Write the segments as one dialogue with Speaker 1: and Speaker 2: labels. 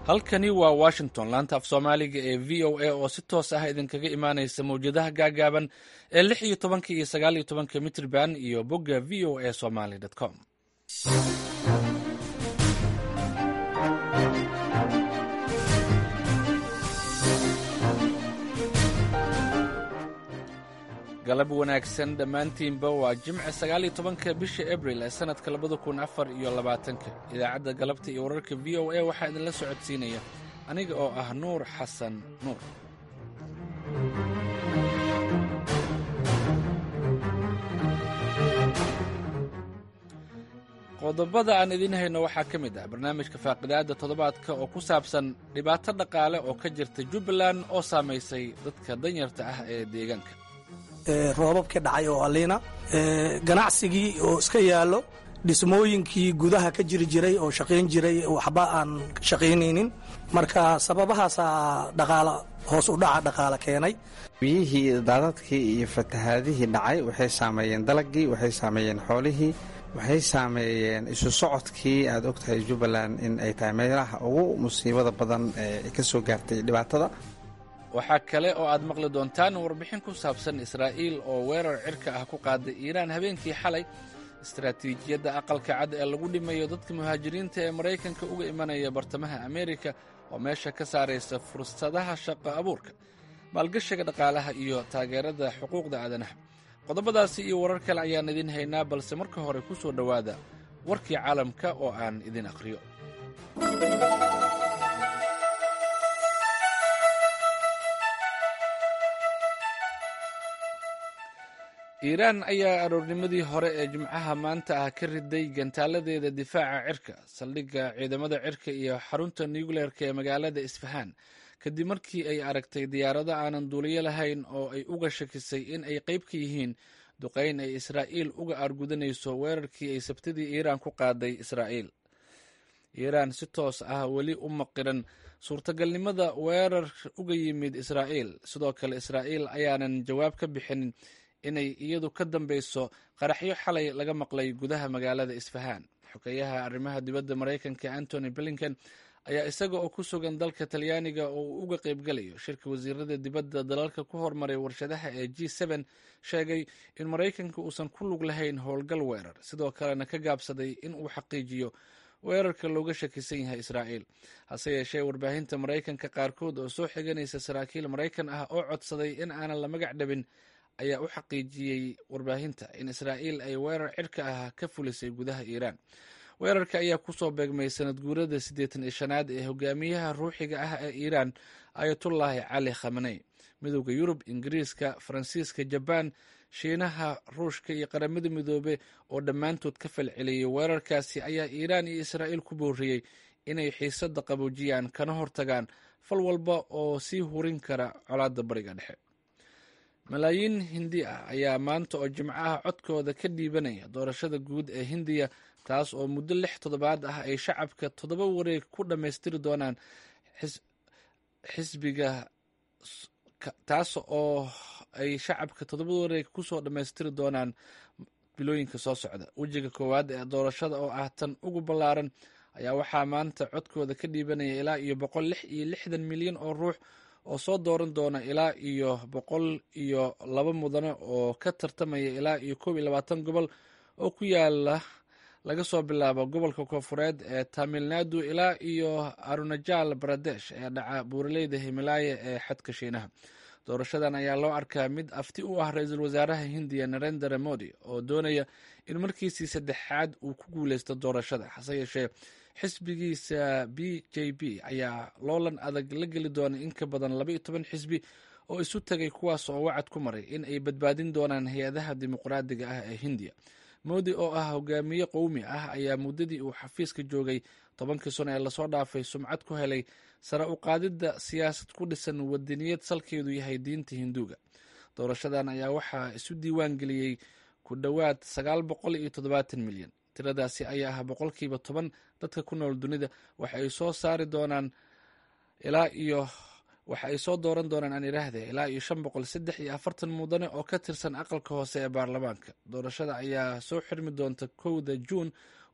Speaker 1: halkani waa washington laanta af soomaaliga ee v o a oo si toos ah idinkaga imaanaysa mawjadaha gaagaaban ee lix iyo tobanka iyo sagaal iyo tobanka mitrban iyo bogga v o a somaly com galab wanaagsan dhammaantiinba waa jimce sagaal iyo tobanka bisha abril ee sannadka labada kun afar iyo labaatanka idaacadda galabta iyo wararka v o a waxaa idinla socodsiinaya aniga oo ah nuur xasan nuur qodobada aan idiin hayno waxaa ka mid ah barnaamijka faaqidaadda toddobaadka oo ku saabsan dhibaato dhaqaale oo ka jirta jubbaland oo saamaysay dadka danyarta ah ee deegaanka
Speaker 2: roobabkii dhacay oo aliina ganacsigii oo iska yaallo dhismooyinkii gudaha ka jiri jiray oo shaqayn jiray waxba aan shaqaynaynin marka sababahaasaa dhaqaala hoos u dhaca dhaqaale keenay
Speaker 3: biyihii daadadkii iyo fatahaadihii dhacay waxay saameeyeen dalagii waxay saameeyeen xoolihii waxay saameeyeen isu socodkii aad ogtahay jubbaland in ay tahay meelaha ugu musiibada badan ee ka soo gaartay dhibaatada
Speaker 1: waxaa kale oo aad maqli doontaan warbixin ku saabsan israa'iil oo weerar cirka ah ku qaaday iiraan habeenkii xalay istaraatiijiyadda aqalka cad ee lagu dhimayo dadka muhaajiriinta ee maraykanka uga imanaya bartamaha ameerika oo meesha ka saaraysa fursadaha shaqo abuurka maalgashiga dhaqaalaha iyo taageerada xuquuqda aadanaha qodobadaasi iyo warar kale ayaan idiin haynaa balse marka hore ku soo dhowaada warkii caalamka oo aan idin akhriyo iiraan ayaa aroornimadii hore ee jimcaha maanta ah ka riday gantaaladeeda difaaca cirka saldhigga ciidamada cirka iyo xarunta nucleerka ee magaalada isfahaan kadib markii ay aragtay diyaarado aanan duuliyo lahayn oo ay uga shakisay in ay qayb ka yihiin duqayn ay israa'iil uga aargudanayso weerarkii ay sabtidii iiraan ku qaaday israa'iil iiraan si toos ah weli u maqiran suurtagalnimada weerar uga yimid israa'iil sidoo kale israa'iil ayaanan jawaab ka bixinin inay iyadu ka dambeyso qaraxyo xalay laga maqlay gudaha magaalada isfahaan xogeyaha arrimaha dibadda maraykanka antony blinken ayaa isaga oo ku sugan dalka talyaaniga oo uu uga qaybgalayo shirka wasiirada dibadda dalalka ku hormaray warshadaha ee g n sheegay in maraykanka uusan ku lug lahayn howlgal weerar sidoo kalena ka gaabsaday in uu xaqiijiyo weerarka looga shakisan yahay israa'iil hase yeeshee warbaahinta maraykanka qaarkood oo soo xiganaysa saraakiil maraykan ah oo codsaday in aanan la magac dhabin ayaa u xaqiijiyey warbaahinta in israa'iil ay weerar cirka ah ka fulisay gudaha iiraan weerarka ayaa kusoo beegmay sanad guurada siddeetan iyo shanaad ee hogaamiyaha ruuxiga ah ee iiraan ayatullaahi cali khamaney midowda yurub ingiriiska faransiiska jabaan shiinaha ruushka iyo qaramada midoobe oo dhammaantood ka falceliyey weerarkaasi ayaa iiraan iyo israa'iil ku booriyey inay xiisadda qaboojiyaan kana hortagaan fal walba oo sii hurin kara colaadda bariga dhexe malaayiin hindi ah ayaa maanta oo jimco ah codkooda ka dhiibanaya doorashada guud ee hindiya taas oo muddo lix toddobaad ah ay shacabka toddoba wareeg ku dhammaystiri doonaan xisbiga taas oo ay shacabka toddoba wareeg kusoo dhammaystiri doonaan bilooyinka soo socda wejiga koowaad ee doorashada oo ah tan ugu ballaaran ayaa waxaa maanta codkooda ka dhiibanaya ilaa iyo boqol lix iyo lixdan milyan oo ruux oo soo dooran doona ilaa iyo boqol iyo laba mudane oo ka tartamaya ilaa iyo koob iyo labaatan gobol oo ku yaala laga soo bilaabo gobolka koonfureed ee tamilnadu ilaa iyo arunajal baradesh ee dhaca buuraleyda himalaaya ee xadka shiinaha doorashadan ayaa loo arkaa mid afti u ah ra-iisul wasaaraha hindiya narendra modi oo doonaya in markiisii saddexaad uu ku guuleysto doorashada hase yeeshee xisbigiisa b j b ayaa loolan adag la geli doona in ka badan laba iyo toban xisbi oo isu tagay kuwaas oo wacad ku maray in ay badbaadin doonaan hay-adaha dimuqraadiga ah ee hindiya moodi oo ah hogaamiye qowmi ah ayaa muddadii uu xafiiska joogay tobankii sano ee lasoo dhaafay sumcad ku helay sare u qaadidda siyaasad ku dhisan wadaniyad salkeedu yahay diinta hinduuga doorashadan ayaa waxaa isu diiwaan geliyey ku dhowaad sagaal boqol iyo toddobaatan milyan tiradaasi ayaa ah boqolkiiba toban dadka ku nool dunida waxa ay soo saari doonaan ilaa iyo waxa ay soo dooran doonaan aan idhaahde ilaa iyo shan boqol saddex iyo afartan mudane oo ka tirsan aqalka hoose ee baarlamaanka doorashada ayaa soo xirmi doonta kowda juun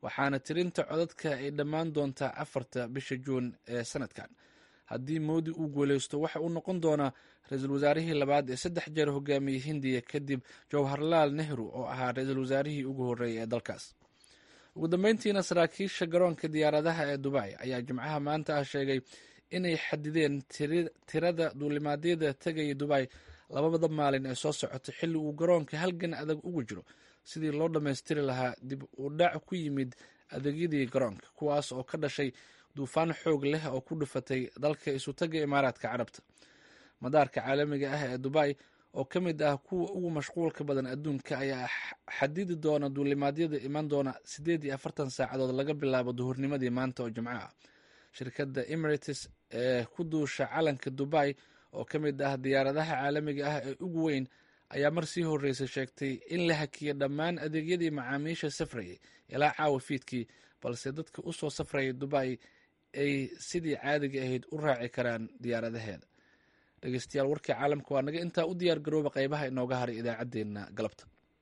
Speaker 1: waxaana tirinta codadka ay dhammaan doontaa afarta bisha juun ee sanadkan haddii moodi uu guuleysto waxa uu noqon doonaa ra-iisul wasaarihii labaad ee saddex jeer hogaamiyey hindiya kadib jawharlaal nehru oo ahaa ra-iisul wasaarihii ugu horreeyay ee dalkaas ugu dambeyntiina saraakiisha garoonka diyaaradaha ee dubai ayaa jimcaha maanta ah sheegay inay xadideen tirada duulimaadyada tegaya dubai labada maalin ee soo socota xilli uu garoonka halgan adag ugu jiro sidii loo dhammaystiri lahaa dib u dhac ku yimid adeegyadii garoonka kuwaas oo ka dhashay duufaan xoog leh oo ku dhufatay dalka isutaga imaaraadka carabta madaarka caalamiga ah ee dubai oo ka mid ah kuwa ugu mashquulka badan adduunka ayaa xadidi doona duulimaadyada iman doona siddeed iyo afartan saacadood laga bilaabo duhurnimadii maanta oo jimco ah shirkadda emirates ee ku duusha calanka dubai oo ka mid ah diyaaradaha caalamiga ah ee ugu weyn ayaa mar sii horreysay sheegtay in la hakiya dhammaan adeegyadii macaamiisha safrayay ilaa caawa fiidkii balse dadka u soo safrayay dubai ay sidii caadiga ahayd u raaci karaan diyaaradaheeda dhegeystayaal warkii caalamka waa naga intaa u diyaar garooba qaybaha inooga haray idaacaddeenna galabta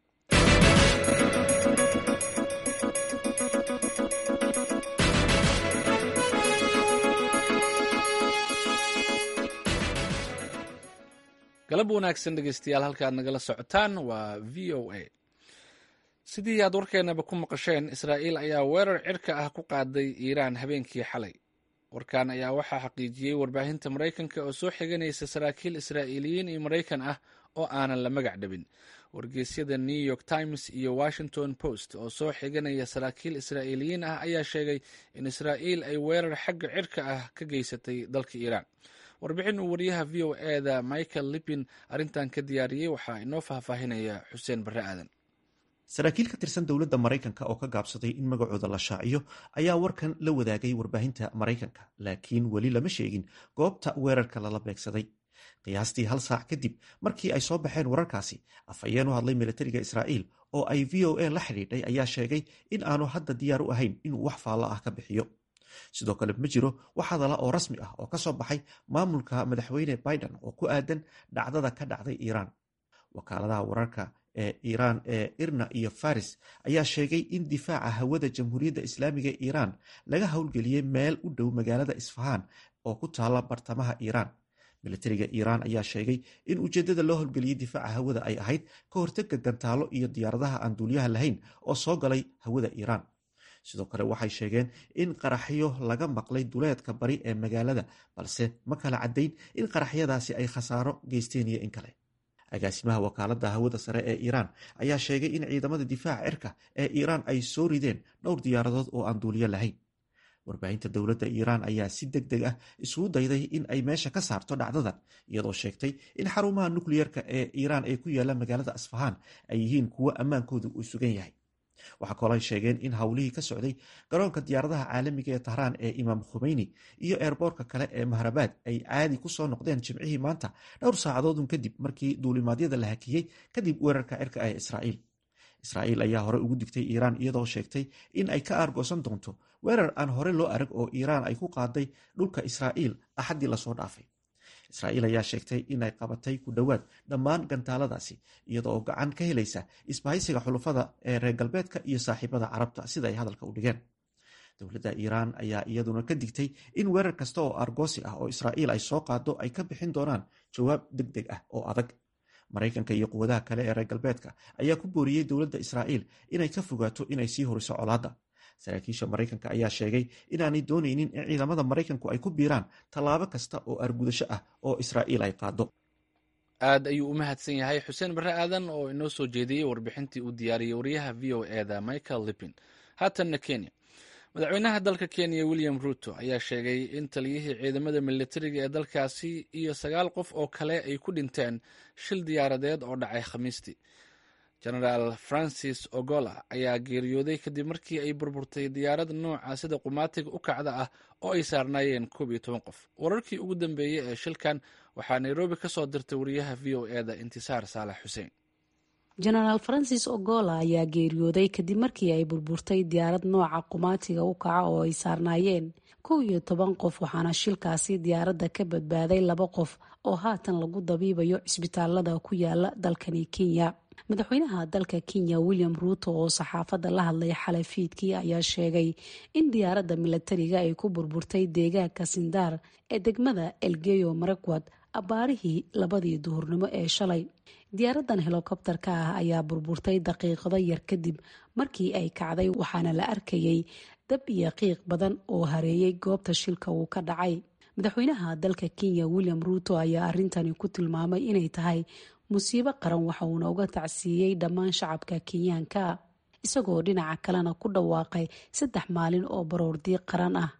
Speaker 1: galab wanaagsan dhegeystayaal halka aad nagala socotaan waa v o a sidii aad warkeenaba ku maqasheen israa'iil ayaa weerar cirka ah ku qaaday iiraan habeenkii xalay warkan ayaa waxaa xaqiijiyey warbaahinta maraykanka oo soo xiganaysa saraakiil israa'iiliyiin iyo maraykan ah oo aanan la magac dhabin wargeysyada new york times iyo washington post oo soo xiganaya saraakiil israa'iiliyiin ah ayaa sheegay in israa'iil ay weerar xagga cirka ah ka geysatay dalka iiraan warbixin uu wariyaha v o eda michael lippin arrintan ka diyaariyey waxaa inoo faahfaahinaya xuseen barre aadan
Speaker 4: saraakiil ka tirsan dowladda maraykanka oo ka gaabsaday in magacooda la shaaciyo ayaa warkan la wadaagay warbaahinta maraykanka laakiin weli lama sheegin goobta weerarka lala beegsaday qiyaastii hal saac kadib markii ay soo baxeen wararkaasi afhayeen u hadlay militariga israa'iil oo ay v o a la xidhiidhay ayaa sheegay in aanu hadda diyaar u ahayn inuu wax faallo ah ka bixiyo sidoo kale ma jiro wax hadala oo rasmi ah oo ka soo baxay maamulka madaxweyne biden oo ku aadan dhacdada ka dhacday iiraan wakaaladaha wararka ee iiraan ee irna iyo faris ayaa sheegay in difaaca hawada jamhuuriyadda islaamiga ee iiraan laga howlgeliyey meel u dhow magaalada isfahaan oo ku taala bartamaha iiraan militariga iiraan ayaa sheegay in ujeeddada loo howlgeliyey difaaca hawada ay ahayd ka hortega gantaalo iyo diyaaradaha aan duuliyaha lahayn oo soo galay hawada iiraan sidoo kale waxay sheegeen in qaraxyo laga maqlay duleedka bari ee magaalada balse ma kala caddayn in qaraxyadaasi ay khasaaro geysteen iyo in kale agaasimaha wakaaladda hawada sare ee iiraan ayaa sheegay in ciidamada difaaca cirka ee iiraan ay soo rideen dhowr diyaaradood oo aan duuliyo lahayn warbaahinta dowladda iiraan ayaa si deg deg ah isugu dayday in ay meesha ka saarto dhacdadan iyadoo sheegtay in xarumaha nukliyerka ee iiraan ee ku yaala magaalada asfahaan ay yihiin kuwo ammaankoodu uu sugan yahay waxaa kaloo ay sheegeen in howlihii ka socday garoonka diyaaradaha caalamiga ee tahraan ee imaam khumeyni iyo eerboorka kale ee mahrabaad ay caadi ku soo noqdeen jimcihii maanta dhowr saacadoodun kadib markii duulimaadyada la hakiyey kadib weerarka cirka ee israa'iil israa'iil ayaa hore ugu digtay iiraan iyadoo sheegtay in ay ka aargoosan doonto weerar aan hore loo arag oo iiraan ay ku qaaday dhulka israa'iil axaddii lasoo dhaafay israa'iil ayaa sheegtay inay qabatay ku dhowaad dhammaan gantaaladaasi iyada oo gacan ka helaysa isbahaysiga xulufada ee reer galbeedka iyo saaxiibada carabta sida ay hadalka u dhigeen dowladda iiraan ayaa iyaduna ka digtay in weerar kasta oo argoosi ah oo israa'iil ay soo qaado ay ka bixin doonaan jawaab deg deg ah oo adag maraykanka iyo quwadaha kale ee reer galbeedka ayaa ku booriyey dowladda israa'iil inay ka fogaato inay sii horiso colaadda saraakiisha maraykanka ayaa sheegay inaanay doonaynin in ciidamada maraykanku ay ku biiraan tallaabo kasta oo argudasho ah oo israa'iil ay qaado
Speaker 1: aad ayuu u mahadsan yahay xuseen barre aadan oo inoo soo jeediyey warbixintii uu diyaariyey wariyaha v o eda michael lippin haatanna kenya madaxweynaha dalka kenya william ruto ayaa sheegay in taliyihii ciidamada militariga ee dalkaasi iyo sagaal qof oo kale ay ku dhinteen shil diyaaradeed oo dhacay khamiistii genaraal francis ogola ayaa geeriyooday kadib markii ay burburtay diyaarad nooca sida qumaatiga u kacda ah oo ay saarnaayeen koob iyo toban qof wararkii ugu dambeeyey ee shilkan waxaa nairobi ka soo dirtay wariyaha v o eda intisaar saalax xuseen
Speaker 5: genaraal francis ogola ayaa geeriyooday kadib markii ay burburtay diyaarad nooca qumaatiga u kaca oo ay saarnaayeen kow iyo toban qof waxaana shilkaasi diyaaradda ka badbaaday laba qof oo haatan lagu dabiibayo cisbitaalada ku yaala dalkani kenya madaxweynaha dalka kenya william ruuto oo saxaafadda la hadlay xalay fiidkii ayaa sheegay in diyaaradda milatariga ay ku burburtay deegaanka sindaar ee degmada elgeyo marakwad abbaarihii labadii duhurnimo ee shalay diyaaradan helokobtarka ah ayaa burburtay daqiiqado yar kadib markii ay kacday waxaana la arkayay dab iyo qiiq badan oo hareeyay goobta shilka uu ka dhacay madaxweynaha dalka kenya william ruuto ayaa arintani ku tilmaamay inay tahay musiibo qaran waxa uuna uga tacsiiyey dhammaan shacabka kenyaanka isagoo dhinaca kalena ku dhawaaqay saddex maalin oo baroordiiq qaran ah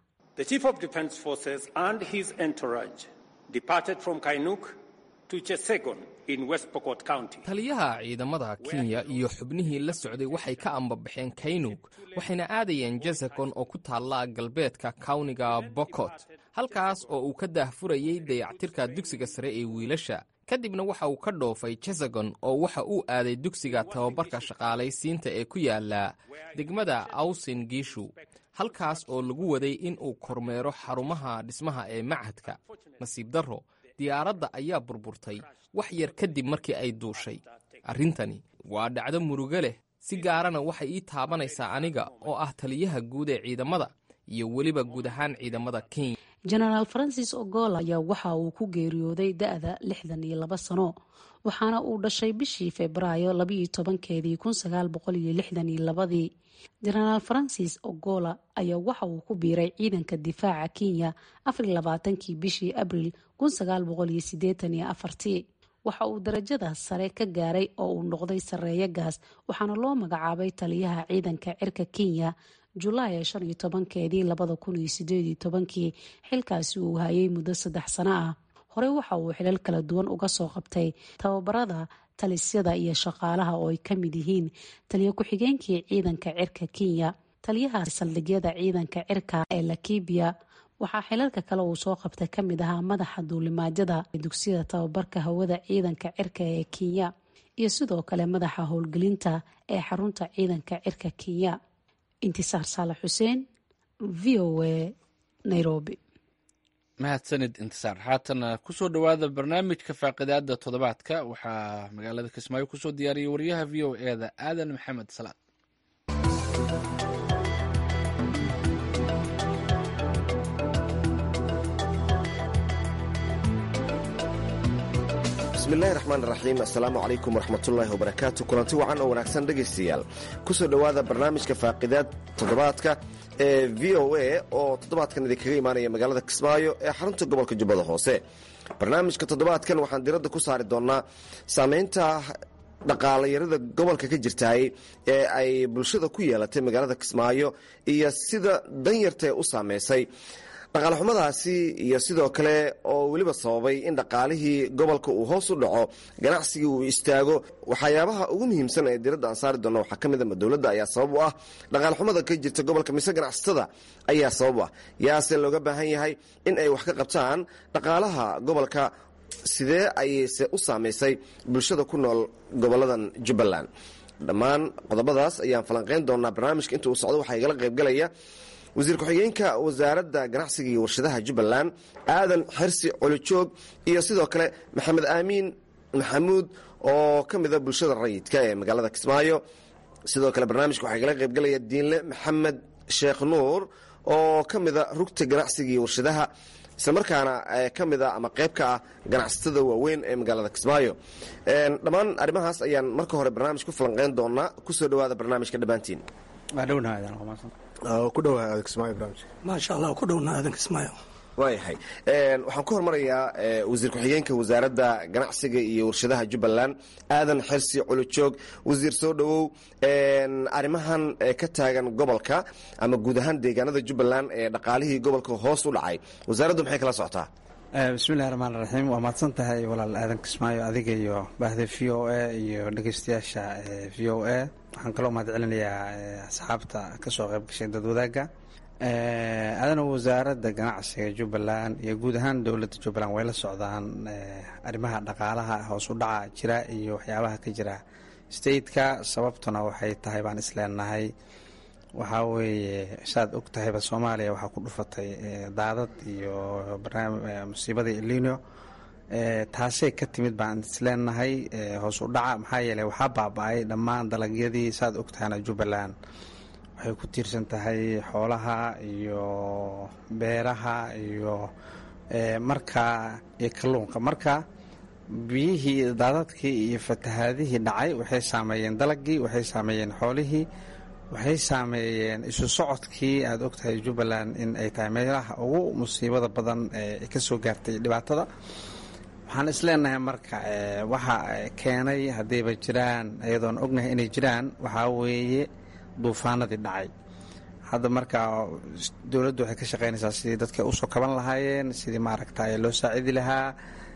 Speaker 6: taliyaha ciidamada kenya iyo xubnihii la socday waxay ka ambabaxeen kaynug waxayna aadayeen jasekon oo ku taalla galbeedka kawniga bokot halkaas oo uu ka daahfurayay dayactirka dugsiga sare ee wiilasha kadibna waxa uu ka dhoofay jesagon oo waxa uu aaday dugsiga tababarka shaqaalaysiinta ee ku yaala degmada awsin giishu halkaas oo lagu waday in uu kormeero xarumaha dhismaha ee machadka nasiib darro diyaaradda ayaa burburtay wax yar kadib markii ay duushay arrintani waa dhacdo murugo leh si gaarana waxay ii taabanaysaa aniga oo ah taliyaha guud ee ciidamada iyo weliba guud ahaan ciidamada kenya
Speaker 5: genaraal francis ogola ayaa waxa uu ku geeriyooday da-da lixdan iyo laba sano waxaana uu dhashay bishii febraayo labaiyo tobankeedii kun sagaal boqol iyo lixdan iyo labadii genaraal francis ogola ayaa waxa uu ku biiray ciidanka difaaca kenya afar iyo labaatankii bishii abril kun sagaal boqol iyo sideetan iyo afartii waxa uu darajada sare ka gaaray oo uu noqday sareeyo gaas waxaana loo magacaabay taliyaha ciidanka cirka kenya julaay shan iyo tobankeedii labada kun iyo sideed iyo tobankii xilkaasi uu hayay muddo saddex sano ah horey waxa uu xilal kala duwan uga soo qabtay tababarada talisyada iyo shaqaalaha oo ay ka mid yihiin taliyo ku-xigeenkii ciidanka cirka kenya taliyaha saldhigyada ciidanka cirka ee lakibiya waxaa xilalka kale uu soo qabtay ka mid ahaa madaxa duulimaajada dugsiyada tababarka hawada ciidanka cirka ee kenya iyo sidoo kale madaxa howlgelinta ee xarunta ciidanka cirka kenya intisaar saalax xuseen v o a nairobi
Speaker 1: mahadsanid intisaar haatana kusoo dhowaada barnaamijka faaqidaada toddobaadka waxaa magaalada kismaayo kusoo diyaariyay wariyaha v o e da aadan maxamed salaad
Speaker 7: bismillahi raxmaan raxiim assalaamu calaykum waraxmatullaahi wabarakaatu kulanti wacan oo wanaagsan dhegaystayaal kusoo dhowaada barnaamijka faaqidaad toddobaadka ee v o a oo toddobaadkan idinkaga imaanaya magaalada kismaayo ee xarunta gobolka jubbada hoose barnaamijka toddobaadkan waxaan diradda ku saari doonnaa saameynta dhaqaalayarada gobolka ka jirtaay ee ay bulshada ku yeelatay magaalada kismaayo iyo sida danyartae u saameysay dhaqaalexumadaasi iyo sidoo kale oo weliba sababay in dhaqaalihii gobolka uu hoos u dhaco ganacsigii uu istaago waxyaabaha ugu muhiimsan ee diradda aan saari doonna waxaa ka mid a dowladda ayaa sabab u ah dhaqaalexumada ka jirta gobolka mise ganacsatada ayaa sabab u ah yaase looga baahan yahay in ay wax ka qabtaan dhaqaalaha gobolka sidee ayayse u saamaysay bulshada ku nool goboladan jubbaland dhammaan qodobadaas ayaan falanqayn doonaa barnaamijka inta uu socdo waxaa igala qaybgalaya wasiir ku-xigeenka wasaaradda ganacsiga iyo warshadaha jubbaland aadan xersi colijoog iyo sidoo kale maxamed aamiin maxamuud oo ka mida bulshada rayidka ee magaalada kismaayo sidoo kale barnaamijka waxaa igala qaybgalaya diinle maxamed sheekh nuur oo ka mida rugta ganacsiga iyo warshadaha islamarkaana ka mida ama qayb ka ah ganacsatada waaweyn ee magaalada kismaayo dhammaan arrimahaas ayaan marka hore barnaamij ku falanqeyn doonaa kusoo dhowaada barnaamijka dhammaantiin
Speaker 2: maasha allah ku dhowna aadan kismaayo
Speaker 7: waayahay waxaan ku hormarayaa wasiir ku-xigeenka wasaaradda ganacsiga iyo warshadaha jubbaland aadan xersi colojoog wasiir soo dhowow arrimahan ka taagan gobolka ama guud ahaan deegaanada jubbaland ee dhaqaalihii gobolka hoos u dhacay wasaaraddu maxay kala socotaa
Speaker 3: bismillahi raxmaan raxiim waa mahadsan tahay walaal aadan kismaayo adiga iyo bahda v o a iyo dhegeystayaasha v o a waxaan kaloo mahad celinayaa asxaabta kasoo qayb gashay dad wadaagga adana wasaaradda ganacsiga jubbaland iyo guud ahaan dowladda jubbaland way la socdaan arrimaha dhaqaalaha hoos u dhaca jira iyo waxyaabaha ka jira stateka sababtuna waxay tahay baan isleenahay waxaa weeye saad og tahayba soomaaliya waxaa ku dhufatay daadad iyo musiibadii elino taasay ka timid baan isleenahay hoos u dhaca maxaa yeeley waxaa baaba-ay dhammaan dalagyadii saad ogtahana jubbaland waxay ku tiirsan tahay xoolaha iyo beeraha iyo marka iyo kalluunka marka biyihii daadadkii iyo fatahaadihii dhacay waxay saameeyeen dalagii waxay saameeyeen xoolihii waxay saameeyeen isu socodkii aada ogtahay jubbaland in ay tahay meelaha ugu musiibada badan ee ka soo gaartay dhibaatada waxaan isleenahay marka waxa keenay haddayba jiraan iyadoon ognahay inay jiraan waxaa weeye duufaanadii dhacay hadda marka dowladdu waxay ka shaqeynaysaa sidii dadka usoo kaban lahaayeen sidii maaragta loo saacidi lahaa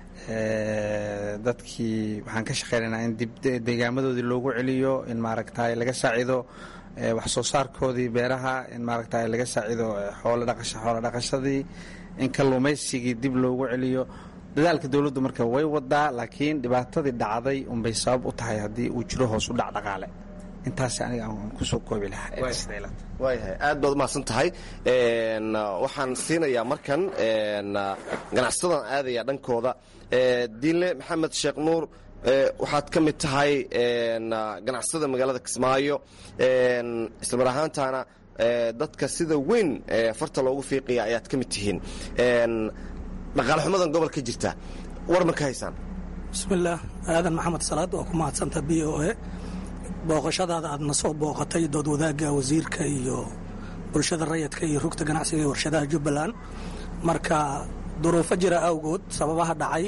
Speaker 3: dadkii waxaan ka shaqeynaynaa in dib deegaamadoodii loogu celiyo in maaragta laga saacido wax soo saarkoodii beeraha in maaragta laga saacido xoolo dhaqashadii in kalluumaysigii dib loogu celiyo dadaalka dowladdu marka way wadaa laakiin dhibaatadii dhacday unbay sabab u tahay haddii uu jiro hoos u dhac dhaqaale intaas aniga aan kusoo koobi lahaa
Speaker 7: waayahay aad baad umahadsan tahay waxaan siinayaa markan ganacsadan aadaya dhankooda diinle maxamed sheekh nuur waxaad ka mid tahay ganacsada magaalada kismaayo islamar ahaantaana dadka sida weyn farta loogu fiiqaya ayaad ka mid tihiin dhaqaale xumadan gobol ka jirta war ma ka haysaan
Speaker 2: bismillaah aadan maxamed salaad waa ku mahadsanta b o a booqashadaada aad na soo booqatay dood wadaagga wasiirka iyo bulshada rayidka iyo rugta ganacsiga ee warshadaha jubbaland marka duruufo jira awgood sababaha dhacay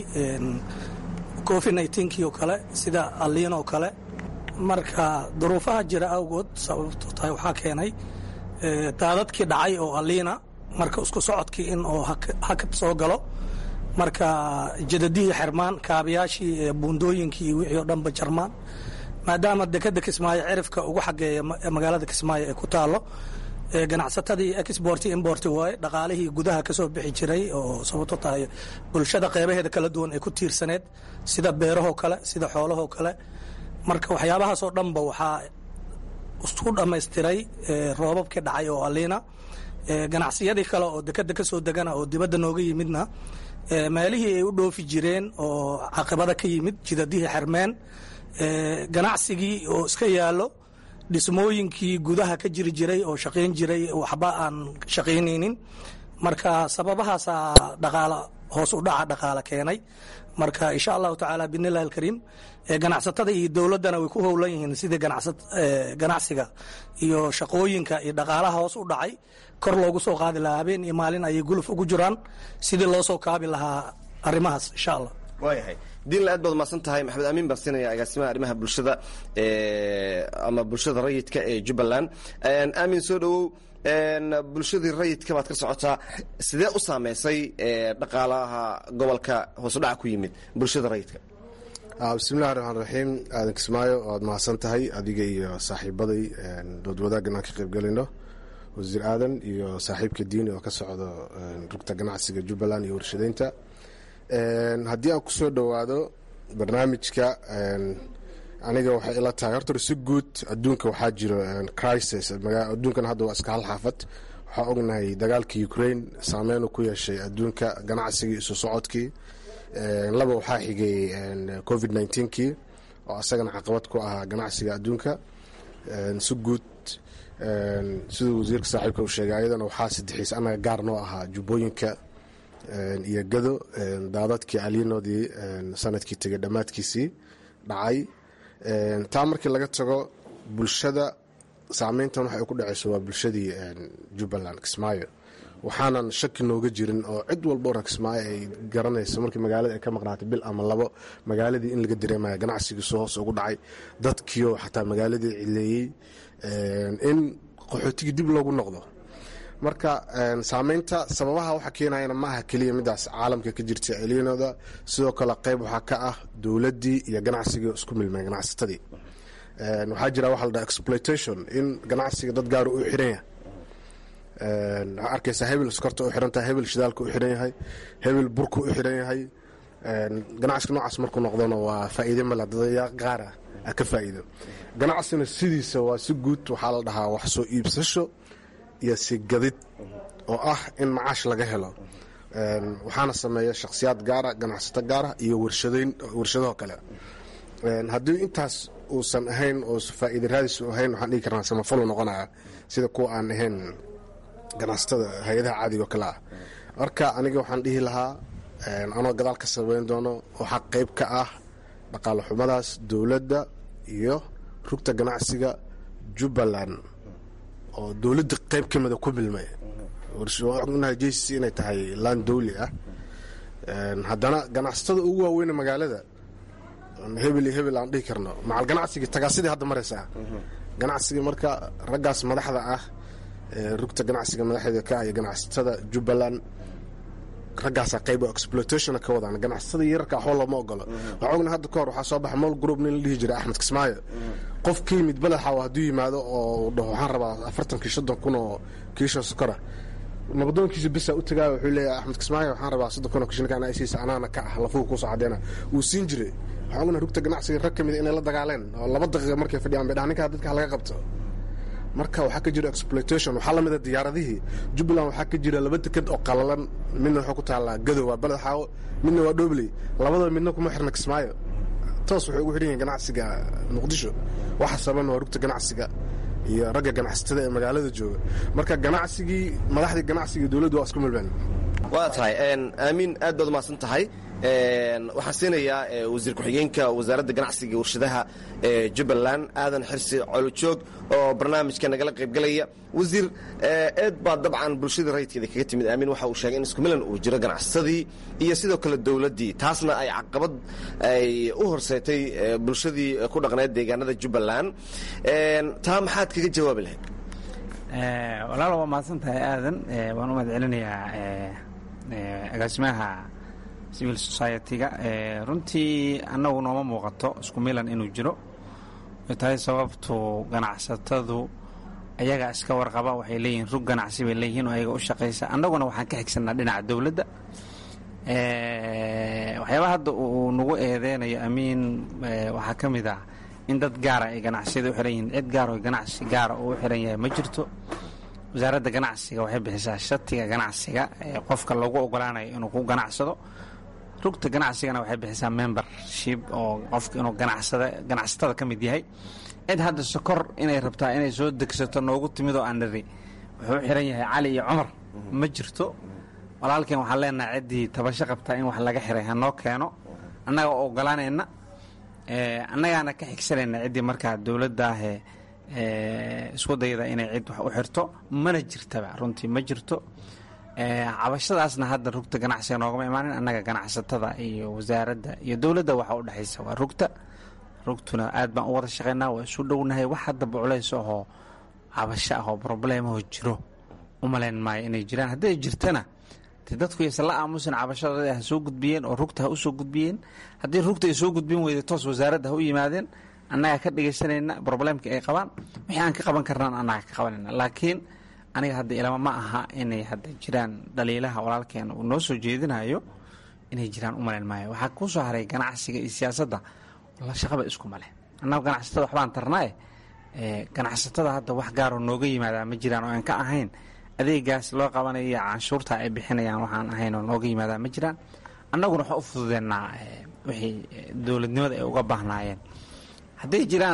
Speaker 2: covid nneteen-kii oo kale sida aliin oo kale marka duruufaha jira awgood sababto tahay waxaa keenay daadadkii dhacay oo aliina marka isku socodkii in oo hakad soo galo marka jadadihii xirmaan kaabayaashii buundooyinkii iyo wixii oo dhanba jarmaan maadaama dekeda kismaayo cirifka ugu xageeya magaalada kismaayo ee ku taalo ganacsatadii export import waaye dhaqaalihii gudaha kasoo bixi jiray oo sababto tahay bulshada qeybaheeda kala duwan ay ku tiirsaneed sida beerahoo kale sida xoolahoo kale marka waxyaabahaasoo dhanba waxaa isku dhammaystiray roobabkii dhacay oo aliina ganacsiyadii kale oo dekeda kasoo degana oo dibadda nooga yimidna meelihii ay u dhoofi jireen oo caqibada ka yimid jidadihii xermeen ganacsigii oo iska yaalo dhismooyinkii gudaha ka jiri jiray oo shaqayn jiray waxba aan shaqaynaynin marka sababahaasaa dhaqaala hoos u dhaca dhaqaala keenay marka insha allahu tacaala bidnillahi alkariim ganacsatada iyo dowladdana way ku howlan yihiin sidii ganacsiga iyo shaqooyinka iyo dhaqaalaha hoos u dhacay kor loogu soo qaadi lahaa habeen iyo maalin ayay guluf ugu jiraan sidii loo soo kaabi lahaa arrimahaas insha allah
Speaker 7: waayahay diinla aad baad umahadsan tahay maxamed amiin baan siinaya agaasimaha arrimaha bulshada ama bulshada rayidka ee jubbaland aamin soo dhowow bulshadii rayidka baad ka socotaa sidee u saameysay dhaqaalaha gobolka hoosudhaca ku yimid bulshada rayidka
Speaker 8: bismillahi raxmaan raxiim aadan kismaayo waad mahadsan tahay adiga iyo saaxiibaday dood wadaaggan aan ka qaybgelayno wasiir aadan iyo saaxiibka diini oo ka socdo rugta ganacsiga jubbaland iyo warshadeynta haddii aan kusoo dhowaado barnaamijka aniga waxay ila tahay horta si guud adduunka waxaa jiro crisis adduunkan hadda waa iska hal xaafad waxaa ognahay dagaalka ukraine saameyn ku yeeshay adduunka ganacsigii isu socodkii laba waxaa xigay covid kii oo asagana caqabad ku ahaa ganacsiga adduunka si guud siduu wasiirka saaxiibka uu sheegay ayadana waxaa sadexiis anaga gaar noo ahaa jubbooyinka iyo gado daadadkii aliinoodii sanadkii tegay dhammaadkiisii dhacay taa markii laga tago bulshada saameyntan waxay ku dhaceyso waa bulshadii jubbaland kismaayo waxaanan shaki nooga jirin oo cid walba ora kismaayo ay garanayso markii magaalada ay ka maqnaatay bil ama labo magaaladii in laga dareemaya ganacsigiisu hoos ugu dhacay dadkiioo xataa magaaladii cileeyey in qaxootigii dib loogu noqdo marka saameynta sababaha waxa keenayana ma aha keliya midaas caalamka ka jirta eliinooda sidoo kale qeyb waxaa ka ah dowladdii iyo ganacsigii isku milmeen ganacsatadii waxaa jira waxa la dhaha exploitation in ganacsiga dad gaara u xiran yahay waxaa arkaysaa hebel skorta u xiran tahay hebel shidaalka u xiran yahay hebel burka u xiran yahay ganacsiga noocaas markuu noqdona waa faa'iide male dadaya qaara a ka faa'iido ganacsina sidiisa waa si guud waxaa la dhahaa wax soo iibsasho iyo si gadid oo ah in macaash laga helo waxaana sameeya shakhsiyaad gaara ganacsato gaara iyo warshadaho kale haddii intaas uusan ahayn oo faa'iida raadisu ahayn waxaan dhihi karnaa samafalu noqonaya sida kuwa aan ahayn ganacsatada hay-adaha caadigo kale ah marka aniga waxaan dhihi lahaa anoo gadaal ka sabayn doono waxaa qayb ka ah dhaqaale xumadaas dowladda iyo rugta ganacsiga jubbaland oo dowladda qayb ka mida ku bilmay ognahay j c c inay tahay laan dowli ah haddana ganacsatada ugu waaweyne magaalada hebel iyo hebel aan dhihi karno macal ganacsigii tagaasidii hadda maraysaa ganacsiga marka raggaas madaxda ah rugta ganacsiga madaxeeda ka ah iyo ganacsatada jubbaland raggaasaa qayb exploitationa ka wadaan ganacsatada yararka waxba looma ogolo waxaa ogna hadda ka hor waxaa soo baxa mol group nin la dhihi jiray axmed kismaayo qof ka yimid badaxa hadduu yimaado oo dhaho waxaan rabaa afartankii soddon kun oo kiisha sokora nabadoonkiisa bisa u tagaayo wuxuu leeyahay axmed kismaayo waxaan rabaa soddon kun oo kishinkaan aysiisa anaana ka ah lafuhu kuusoo caddeena wuu siin jiray waxaan ognahay rugta ganacsiga rag ka mida inay la dagaaleen oo laba daqiiqa markay fadhiyaan bay dhahan ninkaa dadka laga qabto marka waxaa ka jira exploitation waxaa lamida diyaaradihii jubbaland waxaa ka jira laba deked oo qalalan midna waxaa ku taallaa gadow waa baled xaawo midna waa dhobley labadaba midna kuma xirna kismaayo toos waxay ugu xidhan yihiin ganacsiga muqdisho waxa saban waa rugta ganacsiga iyo ragga ganacsatada ee magaalada jooga marka ganacsigii madaxdii ganacsiga dowladdu waa isku milmeen
Speaker 7: waa tahay aamiin aad baad umahadsan tahay waxaan siinayaa wasiir ku-xigeenka wasaaradda ganacsiga warshadaha ee jubbaland aadan xirsi colojoog oo barnaamijka nagala qaybgalaya wasiir eed baa dabcan bulshada rayidkeeda kaga timid aamin waxa uu sheegay in isku milan uu jiro ganacsadii iyo sidoo kale dowladdii taasna ay caqabad ay u horseetay bulshadii ku dhaqneed deegaanada jubbaland taa maxaad kaga jawaabi lahayd
Speaker 3: walaal waa mahadsan tahay aadan waan u mahad celinayaa agaasimaha civil society-ga runtii annagu nooma muuqato isku milan inuu jiro way tahay sababtu ganacsatadu ayaga iska warqaba waxay leeyihiin rug ganacsi bay leeyihiin oo ayaga u shaqaysa annaguna waxaan ka xigsanaa dhinaca dowladda waxyaabaa hadda uu nagu eedeynayo amiin waxaa ka mid ah in dad gaara ay ganacsiyada u xiran yihiin cid gaar oo ganacsi gaara uu u xiran yahay ma jirto wasaaradda ganacsiga waxay bixisaa shatiga ganacsiga ee qofka lagu ogolaanayo inuu ku ganacsado rugta ganacsigana waxay bixisaa membership oo qofka inuu ganacsada ganacsatada ka mid yahay cid hadda sokor inay rabtaa inay soo degsato noogu timid oo aan niri wuxuu u xiran yahay cali iyo cumar ma jirto walaalkeen waxaan leenahay ciddii tabasho qabtaa in wax laga xiray hanoo keeno annaga oo ogolaanayna annagaana ka xigsanayna ciddii markaa dowladdaahee isku dayda inay cid wax u xirto mana jirtaba runtii ma jirto cabashadaasna hadda rugta ganacsiga noogama imaanin annaga ganacsatada iyo wasaaradda iyo dowladda waxa u dhexaysa waa rugta rugtuna aad baan u wada shaqaynaa waa isu dhownahay wax haddaba culays ahoo cabasho ahoo probleemahoo jiro umalayn maayo inay jiraan hadday jirtana de dadku yaysan la aamusin cabashadooda ha soo gudbiyeen oo rugta ha u soo gudbiyeen haddii rugta ay soo gudbin weyda toos wasaaradda ha u yimaadeen annagaa ka dhegaysanayna probleemka ay qabaan wixii aan ka qaban karnaan annaga ka qabanayna laakiin aniga hadda ilama ma aha inay hadda jiraan dhaliilaha walaalkeena uu noo soo jeedinayo inay jiraan u malayn maayo waxaa kuu soo haray ganacsiga iyo siyaasadda la shaqaba isku male annaga ganacsatada waxbaan tarnaaye ganacsatada hadda wax gaaroo nooga yimaadaa ma jiraan oo aan ka ahayn adeegaas loo qabanayo iyo canshuurta ay bixinayaan waxaan ahayn oo nooga yimaadaa ma jiraan annaguna waxaa u fududeennaa wixii dowladnimada ay uga baahnaayeen hadday jiraan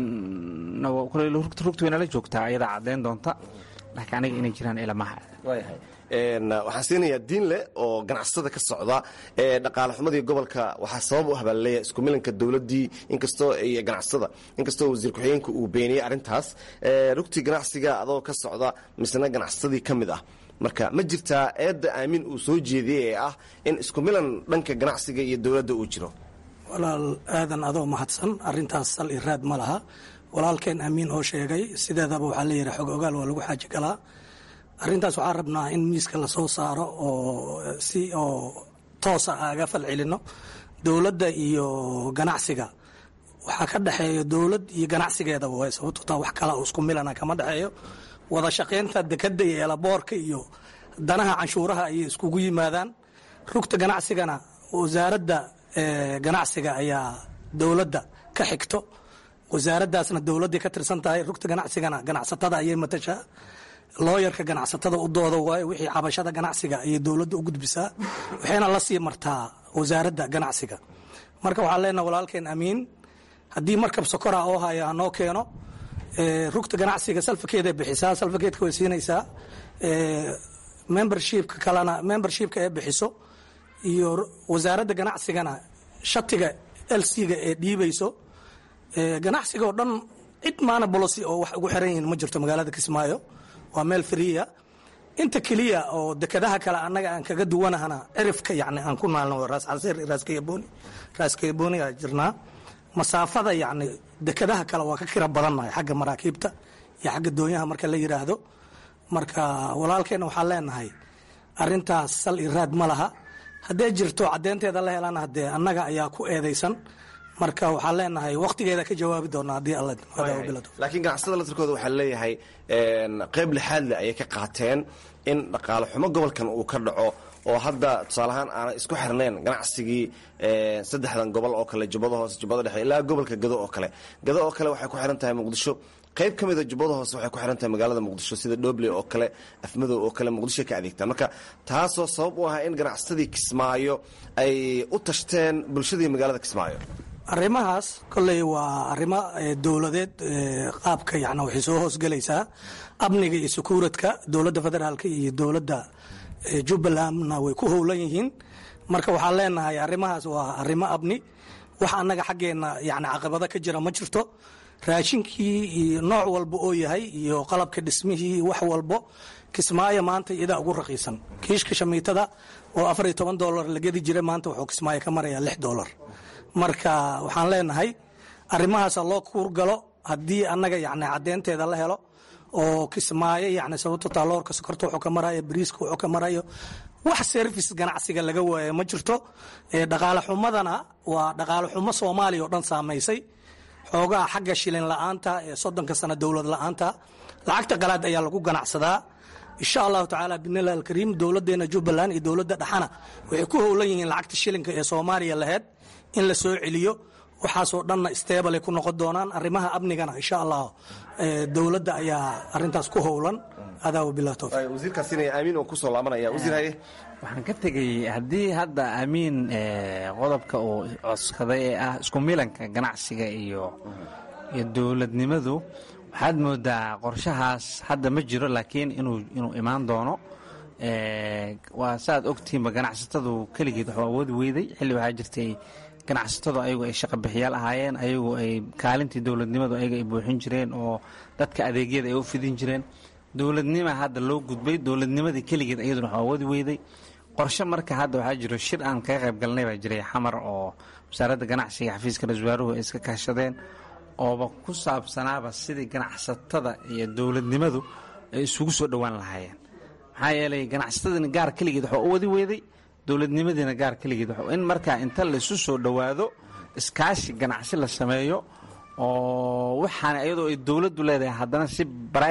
Speaker 3: rugta rugta waynala joogtaa ayadaa caddayn doonta laakiin aniga inay jiraan ilamaha
Speaker 7: waxaan siinayaa diinle oo ganacsatada ka socda ee dhaqaale xumadii gobolka waxaa sabab u habaalleeya isku milanka dowladdii inkastoo iyo ganacsatada inkastoo wasiir ku-xigeenka uu beeniyey arrintaas rugtii ganacsiga adoo ka socda misna ganacsadadii ka mid ah marka ma jirtaa eedda aamin uu soo jeediyey ee ah in isku milan dhanka ganacsiga iyo dowladda uu jiro
Speaker 2: walaal aadan adoo mahadsan arintaas sal i raad ma laha walaalkeen amiin oo sheegay sideedaba waxaa leeyahay xog ogaal waa lagu xaaji galaa arrintaas waxaan rabnaa in miiska lasoo saaro oo si oo toosa aga fal celino dowladda iyo ganacsiga waxaa ka dhexeeya dowlad iyo ganacsigeedaba way sababto taa wax kala oo isku milana kama dhexeeyo wada shaqaynta dekada iyo eelaboorka iyo danaha canshuuraha ayay iskugu yimaadaan rugta ganacsigana wasaaradda ganacsiga ayaa dowladda ka xigto wasaaraddaasna dowladday ka tirsan tahay rugta ganacsigana ganacsatada ayay matashaa looyarka ganacsatada u dooda waayo wixii cabashada ganacsiga ayay dowladda u gudbisaa waxayna la sii martaa wasaaradda ganacsiga marka waxaan leenaha walaalkeen amiin haddii markab sokora oo haya hanoo keeno rugta ganacsiga salfakeeday bixisaa salfakeedka way siinaysaa membershipka kalena membershipka ee bixiso iyo wasaaradda ganacsigana shatiga lc-ga ee dhiibayso ganacsiga oo dhan cid maana bolosi oo wax ugu xiran yihiin ma jirto magaalada kismaayo waa meel friya inta keliya oo dekadaha kale annaga aan kaga duwanahana cirifka yani aan ku naalno raas casiir raaskayaboni raaskayaboni aa jirnaa masaafada yani dekadaha kale waa ka kira badannahay xagga maraakiibta iyo xagga doonyaha marka la yiraahdo marka walaalkeena waxaan leenahay arintaas sal i raad ma laha haddee jirto caddeynteeda la helana hadee annaga ayaa ku eedaysan marka waxaan leenahay wakhtigeeda ka jawaabi doonaa haddii alla
Speaker 7: laakiin ganacsatada laftirkooda waxaa leeyahay qayb lixaadle ayay ka qaateen in dhaqaale xumo gobolkan uu ka dhaco oo hadda tusaaleahaan aanay isku xirnayn ganacsigii saddexdan gobol oo kale jubbada hoose jubbada dhexe ilaa gobolka gado oo kale gado oo kale waxay ku xiran tahay muqdisho qayb ka mida jubbada hoose waxay ku xiran tahay magaalada muqdisho sida dhobley oo kale afmadow oo kale muqdisho ka adeegtaan marka taasoo sabab u ahaa in ganacsatadii kismaayo ay u tashteen bulshadii magaalada kismaayo
Speaker 2: arrimahaas kolley waa arrimo dowladeed qaabka yani waxay soo hoosgelaysaa amniga iyo sukuuradka dowladda federaalka iyo dowladda jubbalandna way ku howlan yihiin marka waxaan leenahay arrimahaas waa arrimo amni wax annaga xaggeenna yani caqabado ka jira ma jirto raashinkii iyo nooc walba oo yahay iyo qalabka dhismihii wax walbo kismaayo maanta iyadaa ugu raqiisan kiishka shamiitada oo afar iyo toban dolar la gedi jira maanta wuxuu kismaayo ka marayaa lix dolar marka waxaan leenahay arrimahaasa loo kuurgalo haddii annaga yani caddeynteeda la helo oo kismaayo yani sababto taaloorka sokorta wuxuu ka marayo bariiska wuxuu ka marayo wax service ganacsiga laga waayo ma jirto dhaqaale xumadana waa dhaqaale xumo soomaaliya oo dhan saamaysay xoogaha xagga shilin la-aanta ee soddonka sano dowlad la-aanta lacagta qalaad ayaa lagu ganacsadaa insha allahu tacaala bidnillahi alkariim dowladdeena jubbaland iyo dowladda dhexana waxay ku howlan yihiin lacagta shilinka ee soomaaliya laheyd in la soo celiyo waxaasoo dhanna stable ay ku noqon doonaan arrimaha amnigana insha allah dowladda ayaa arintaas ku howlan adaa wabilah towfiq
Speaker 7: wasiirkaasina aamiin oo kusoo laabanaya wasiir haye
Speaker 3: waxaan ka tegay haddii hadda amiin qodobka uu codskaday ee ah isku milanka ganacsiga iyo iyo dowladnimadu waxaad moodaa qorshahaas hadda ma jiro laakiin inuu inuu imaan doono waa saaad ogtihiinba ganacsatadu keligeed waxuu awoodi weyday xilli waxaa jirtay ganacsatadu ayagu ay shaqa bixiyaal ahaayeen ayagu ay kaalintii dowladnimadu ayaga ay buuxin jireen oo dadka adeegyada ay u fidin jireen dowladnima hadda loo gudbay dowladnimadii keligeed iyaduna waxuu awoodi weyday qorshe marka hadda waxaa jiro shir aan kaga qayb galnay baa jiray xamar oo wasaaradda ganacsiga xafiiska ra-isul wasaaruhu ay iska kaashadeen ooba ku saabsanaaba sidii ganacsatada iyo dowladnimadu ay isugu soo dhowaan lahaayeen maxaa yeelay ganacsatadina gaar keligeed waxuu u wadi weyday dowladnimadiina gaar keligeed in markaa inta laisu soo dhowaado iskaashi ganacsi la sameeyo oo waxaana iyadoo ay dowladdu leedahay haddana si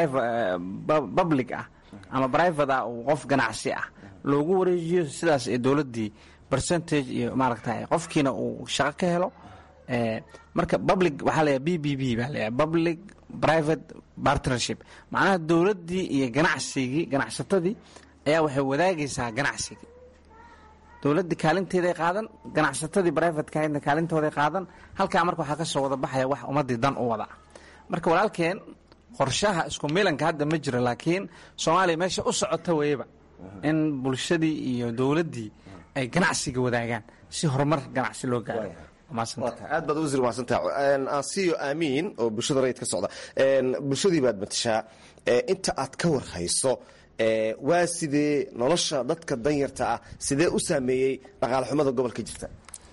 Speaker 3: public ah ama private ah uu qof ganacsi ah loogu wareejiyo sidaas ee dowladdii percentage iyo maaragta qofkiina uu shaqo ka helo marka public waxaa leeyahay b b b baa leeyahay public private partnership macnaha dowladdii iyo ganacsigii ganacsatadii ayaa waxay wadaagaysaa ganacsigii dowladdii kaalinteeday qaadan ganacsatadii brivateka ahaydna kaalintooday qaadan halkaa marka waxaa ka soo wada baxaya wax ummaddii dan u wada marka walaalkeen qorshaha isku milanka hadda ma jiro laakiin soomaaliya meesha u socota weyaba in bulshadii iyo dowladdii ay ganacsiga wadaagaan si horumar ganacsi loo gaaro
Speaker 7: aad baad wasiir mahadsantaha ansiyo aamiin oo bulshada rayid ka socda bulshadii baad matashaa inta aad ka warhayso waa sidee nolosha dadka danyarta ah sidee u saameeyey dhaqaale xumada gobolka jirta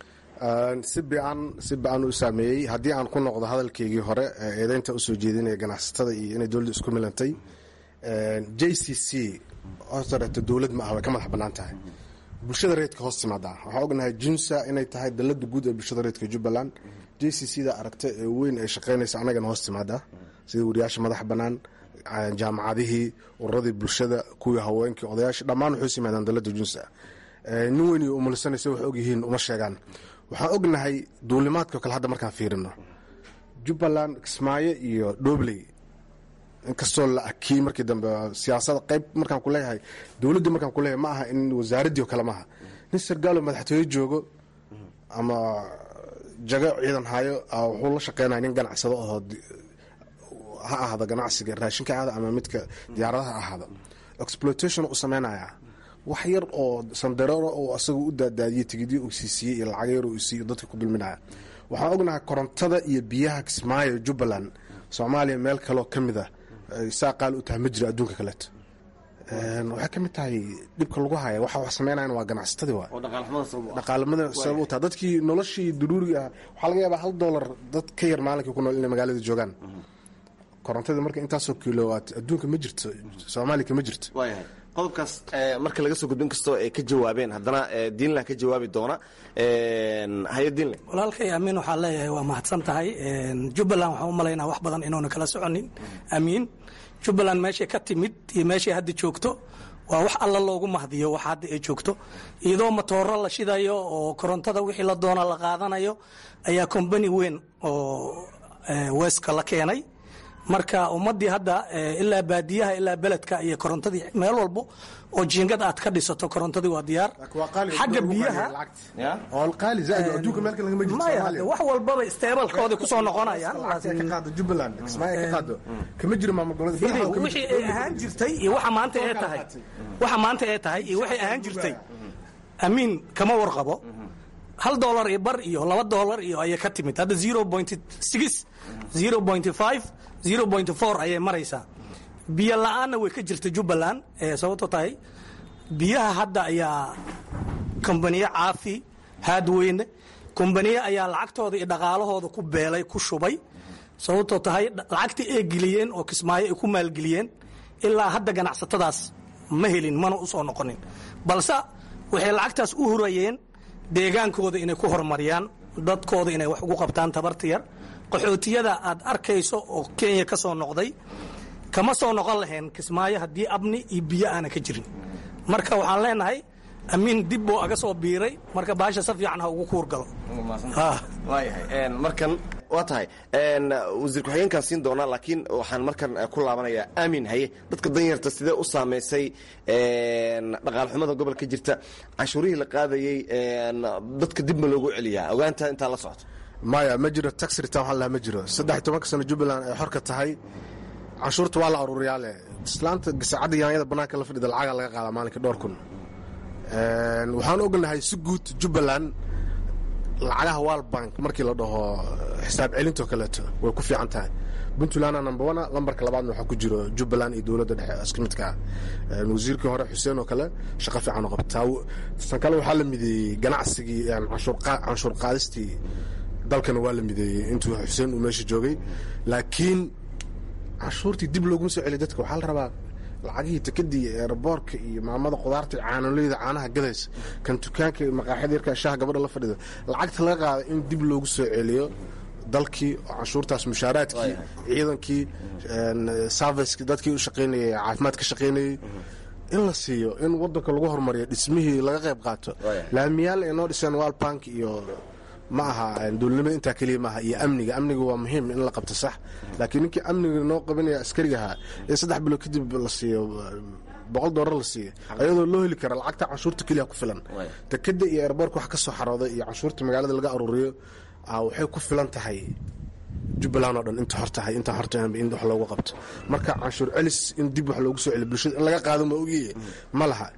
Speaker 8: si bican si bican u saameeyey haddii aan ku noqdo hadalkeygii hore eedeynta usoo jeedinaya ganacsatada iyo inay dowladda isku milantay j c c hortareeto dowlad ma ah way ka madax bannaan tahay bulshada reedka hoos timaadaa waxaa ognahay junsa inay tahay dalada guud ee bulshada reedka jubbaland j c c da aragta ee weyn ay shaqaynaysa annagana hoos timaadaa sida wariyaasha madax bannaan jaamacadihii ururadii bulshada kuwii haweenkii odayaasha dhammaan waxay us yimaadaan dalada junsa nin weyn iyo umulisanaysa wax ogyihiin uma sheegaan waxaan ognahay duulimaadka kale hadda markaan fiirino jubbaland kismaayo iyo dhobley inkastoo la akiyey markii dambe siyaasada qayb markaan ku leeyahay dowladdii markaan ku leeyahay ma aha in wasaaraddii oo kale maaha nin sargaalo madaxtooye joogo ama jago ciidan hayo wuxuu la shaqeynaya nin ganacsado ahoo ha ahaado ganacsiga raashinka ahaada ama midka diyaaradaha ahaado exploitation u sameynaya wax yar oo sandareero oo asaga u daadaadiyey tigidyo uu siisiiyey iyo lacag yar uu siiyo dadka ku dulminaya waxaan ognahay korontada iyo biyaha kismaayo jubbaland soomaaliya meel kaloo ka mid ah saa qaali u tahay ma jiro adduunka kaleeto waxay ka mid tahay dhibka lagu haya waxa wax sameynayan waa ganacsatadii waa dhaqaalamada sabab u tahay dadkii noloshii duruuriga ah waxaa laga yaabaa hal doolar dad ka yar maalinkii ku nool inay magaalada joogaan korontada marka intaasoo kilowaat adduunka ma jirto soomaaliya kama jirto
Speaker 7: waayahay qodobkaas marka laga soo gudbin kastoo ay ka jawaabeen haddana diinlah ka jawaabi doona hayo diinle
Speaker 2: walaalkay amiin waxaa leeyahay waa mahadsan tahay jubbaland waxaan u malaynaa wax badan inuuna kala soconin amiin jubbaland meeshay ka timid iyo meeshay hadda joogto waa wax alla loogu mahdiyo wax hadda ay joogto iyadoo matooro la shidayo oo korontada wixii la doona la qaadanayo ayaa kombani weyn oo weska la keenay marka ummadii hadda ilaa baadiyaha ilaa beledka iyo korontadii meel walbo oo jiingad aad ka dhisato korontadii waa diyaar xagga biyaha maya wax walbaba isteebalkoodii kusoo noqonayaan wixii ay ahaan jirtay iyo waxa maanta ee tahay waxa maanta ee tahay iyo waxay ahaan jirtay amiin kama warqabo hal dolar iyo bar iyo laba dolar iyo ayay ka timid hadda zero point six zero point five zero point four ayay maraysaa biyo la-aanna way ka jirta jubbaland sababto tahay biyaha hadda ayaa kombaniye caafi haadweyne kombaniye ayaa lacagtooda iyo dhaqaalahooda ku beelay ku shubay sababtoo tahay lacagtii ay geliyeen oo kismaayo ay ku maalgeliyeen ilaa hadda ganacsatadaas ma helin mana u soo noqonin balse waxay lacagtaas u hurayeen deegaankooda inay ku horumariyaan dadkooda inay wax ugu qabtaan tabarta yar qaxootiyada aad arkayso oo kenya ka soo noqday kama soo noqon lahayn kismaayo haddii abni iyo biyo aana ka jirin marka waxaan leenahay amiin dib buu aga soo biiray marka baasha si fiican ha ugu kuur galo
Speaker 7: waayahay markan waa tahay wasiir ku-xigeenkaan siin doonaa laakiin waxaan markan ku laabanayaa aamin haye dadka danyarta sidee u saamaysay dhaqaalxumada gobolka jirta canshuurihii la qaadayey dadka dib ma loogu celiyaa ogaanta intaa la socoto
Speaker 8: maya ma jiro tax return waxaa lahaa ma jiro saddex tobanka sano jubbaland ay xorka tahay canshuurta waa la aruuriyaa leh islaanta gasacadda yaanyada bannaanka la fadhida lacagaa laga qaadaa maalinka dhowr kun waxaan ognahay si guud jubbaland lacagaha wal bank markii la dhaho xisaab celintoo kaleeto way ku fiican tahay puntlandna number one lambarka labaadna waxaa ku jiro jubbaland iyo dowladda dhexe isku midka ah wasiirkii hore xuseen oo kale shaqo fiican oo qabtaa tan kale waxaa la mideeyey ganacsigii canshuur qaadistii dalkana waa la mideeyey intuu xuseen uu meesha joogay laakiin canshuurtii dib looguma soo celiy dadka waxaa la rabaa lacagihii tikadii eeraboorka iyo maamada qudaarta caanoleyda caanaha gadaysa kan dukaanka maqaaxida yarka shaha gabadha la fadhida lacagta laga qaada in dib loogu soo celiyo dalkii oo canshuurtaas mushaaraadkii ciidankii serviceki dadkii u shaqaynayay caafimaad ka shaqaynayey in la siiyo in wadanka lagu horumariyo dhismihii laga qayb qaato laamiyaal ay noo dhiseen walbank iyo ma aha dowladnimada intaa keliya maaha iyo amniga amniga waa muhiim in la qabto sax laakiin ninkii amniga noo qabanaya askarigahaa in saddex bilood kadib la siiyo boqol doolar la siiyo ayadoo loo heli kara lacagta canshuurta keliya ku filan dekeda iyo airboorka wax ka soo xarooday iyo canshuurta magaalada laga aruuriyo waxay ku filan tahay jubbaland oo dhan inta hor tahay intaa hortahanba in wax loogu qabto marka canshuur celis in dib wax loogu soo celiyo bulshada in laga qaado ma ogiye ma laha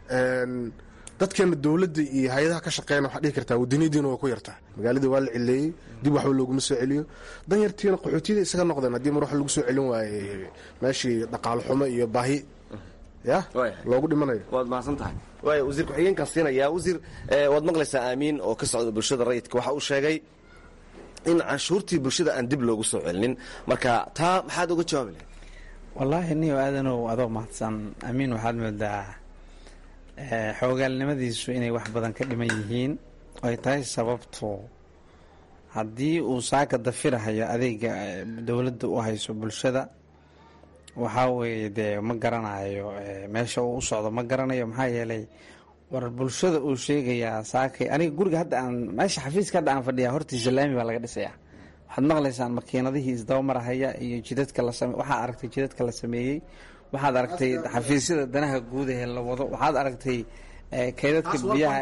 Speaker 8: dadkeena dowladda iyo hay-adaha ka shaqeeyana waxaa dhihi kartaa wadaniyadiina waa ku yartaa magaaladii waa la cileeyey dib waxba looguma soo celiyo danyartiina qaxootiyada isaga noqdeen haddii mar wax lagu soo celin waaye meeshii dhaqaalo xumo iyo baahi ya loogu dhimanayo
Speaker 7: waad mahadsan tahay waaya wasiir ku-xigeenkaan siinayaa wasiir waad maqlaysaa aamiin oo ka socda bulshada rayidka waxa uu sheegay in canshuurtii bulshada aan dib loogu soo celinin marka taa maxaad uga jawaabi lahayd
Speaker 3: wallaahi niyo aadanow adoo mahadsan amiin waxaad moodaa xoogaalnimadiisu inay wax badan ka dhiman yihiin ay tahay sababtu haddii uu saaka dafirahayo adeega dowladda u hayso bulshada waxaa weeye dee ma garanayo meesha uu u socdo ma garanayo maxaa yeelay war bulshada uu sheegayaa saakay aniga guriga hadda aan meesha xafiiska hadda aan fadhiyaa hortiisa laami baa laga dhisayaa waxaad maqlaysaan makiinadihii isdabamarahaya iyo jidadka la same waxaad aragtay jidadka la sameeyey waxaad aragtay xafiisyada danaha guud ee la wado waxaad aragtay kaydadka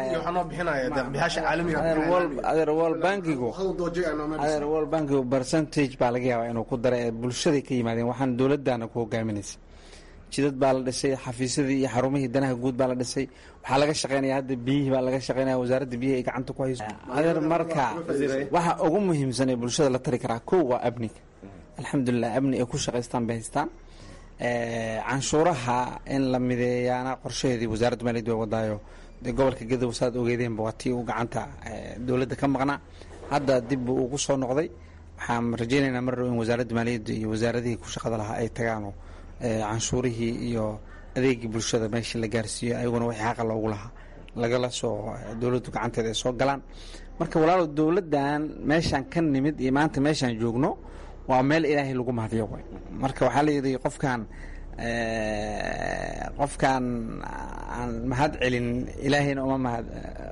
Speaker 3: biyahadeer wol bankigu adeer wol bankigu percentage baa laga yaabaa inuu ku dara ee bulshaday ka yimaadeen waxaan dowladana ku hogaaminaysa jidad baa la dhisay xafiisyadii iyo xarumihii danaha guud baa la dhisay waxaa laga shaqeynaya hadda biyihii baa laga shaqeynaya wasaaradda biyihi ay gacanta ku hayso adeer marka waxa ugu muhiimsan ee bulshada la tari karaa kow waa amniga alxamdulilah amni ay ku shaqaystaan bay haystaan canshuuraha in la mideeyaana qorshaheedii wasaaradda maaliyadda way wadaayo dee gobolka gadow saad ogeedeenba waa tii uu gacanta dowladda ka maqnaa hadda dib buu ugu soo noqday waxaan rajaynaynaa mar dhow in wasaaradda maaliyadda iyo wasaaradihii ku shaqada lahaa ay tagaanoo canshuurihii iyo adeegii bulshada meeshii la gaarsiiyo ayaguna wixii xaqa loogu lahaa lagala soo dowladdu gacanteeda ay soo galaan marka walaalow dowladdan meeshaan ka nimid iyo maanta meeshaan joogno waa meel ilaahay lagu mahadiyo way marka waxaa layidhi qofkaan qofkaan aan mahad celin ilaahayna uma mahad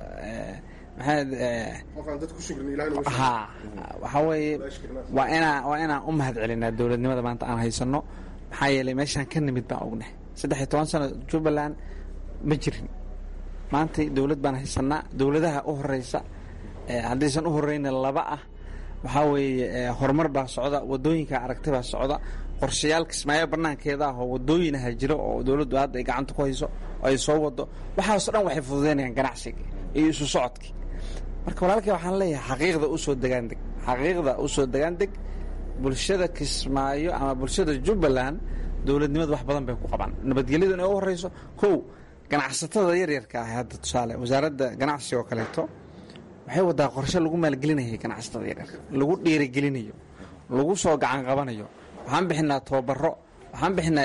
Speaker 3: ha waxaa weeye waa inaa waa inaan u mahad celinaa dowladnimada maanta aan haysano maxaa yeelay meeshaan ka nimid baan ognahay saddex iyo toban sano jubbaland ma jirin maanta dowlad baan haysanaa dowladaha u horeysa haddaysan u horeyna laba ah waxaa weeye horumar baa socda wadooyinka aragtay baa socda qorshayaal kismaayo banaankeeda ah oo wadooyin aha jiro oo dowladdu hadda ay gacanta ku hayso oo ay soo wado waxaaso dhan waxay fududeynayaan ganacsiga iyo isu socodkii marka walaalkay waxaan leeyahay xaqiiqda usoo degaandeg xaqiiqda usoo degaandeg bulshada kismaayo ama bulshada jubbaland dowladnimadu wax badan bay ku qabaan nabadgelyadu inay u horeyso kow ganacsatada yaryarka ah hadda tusaale wasaaradda ganacsiga oo kaleeto waxay wadaa qorshe lagu maalgelinayay ganacsatada yaryarka lagu dhiirigelinayo lagu soo gacan qabanayo waxaan bixinaa tababaro waxaan bixinaa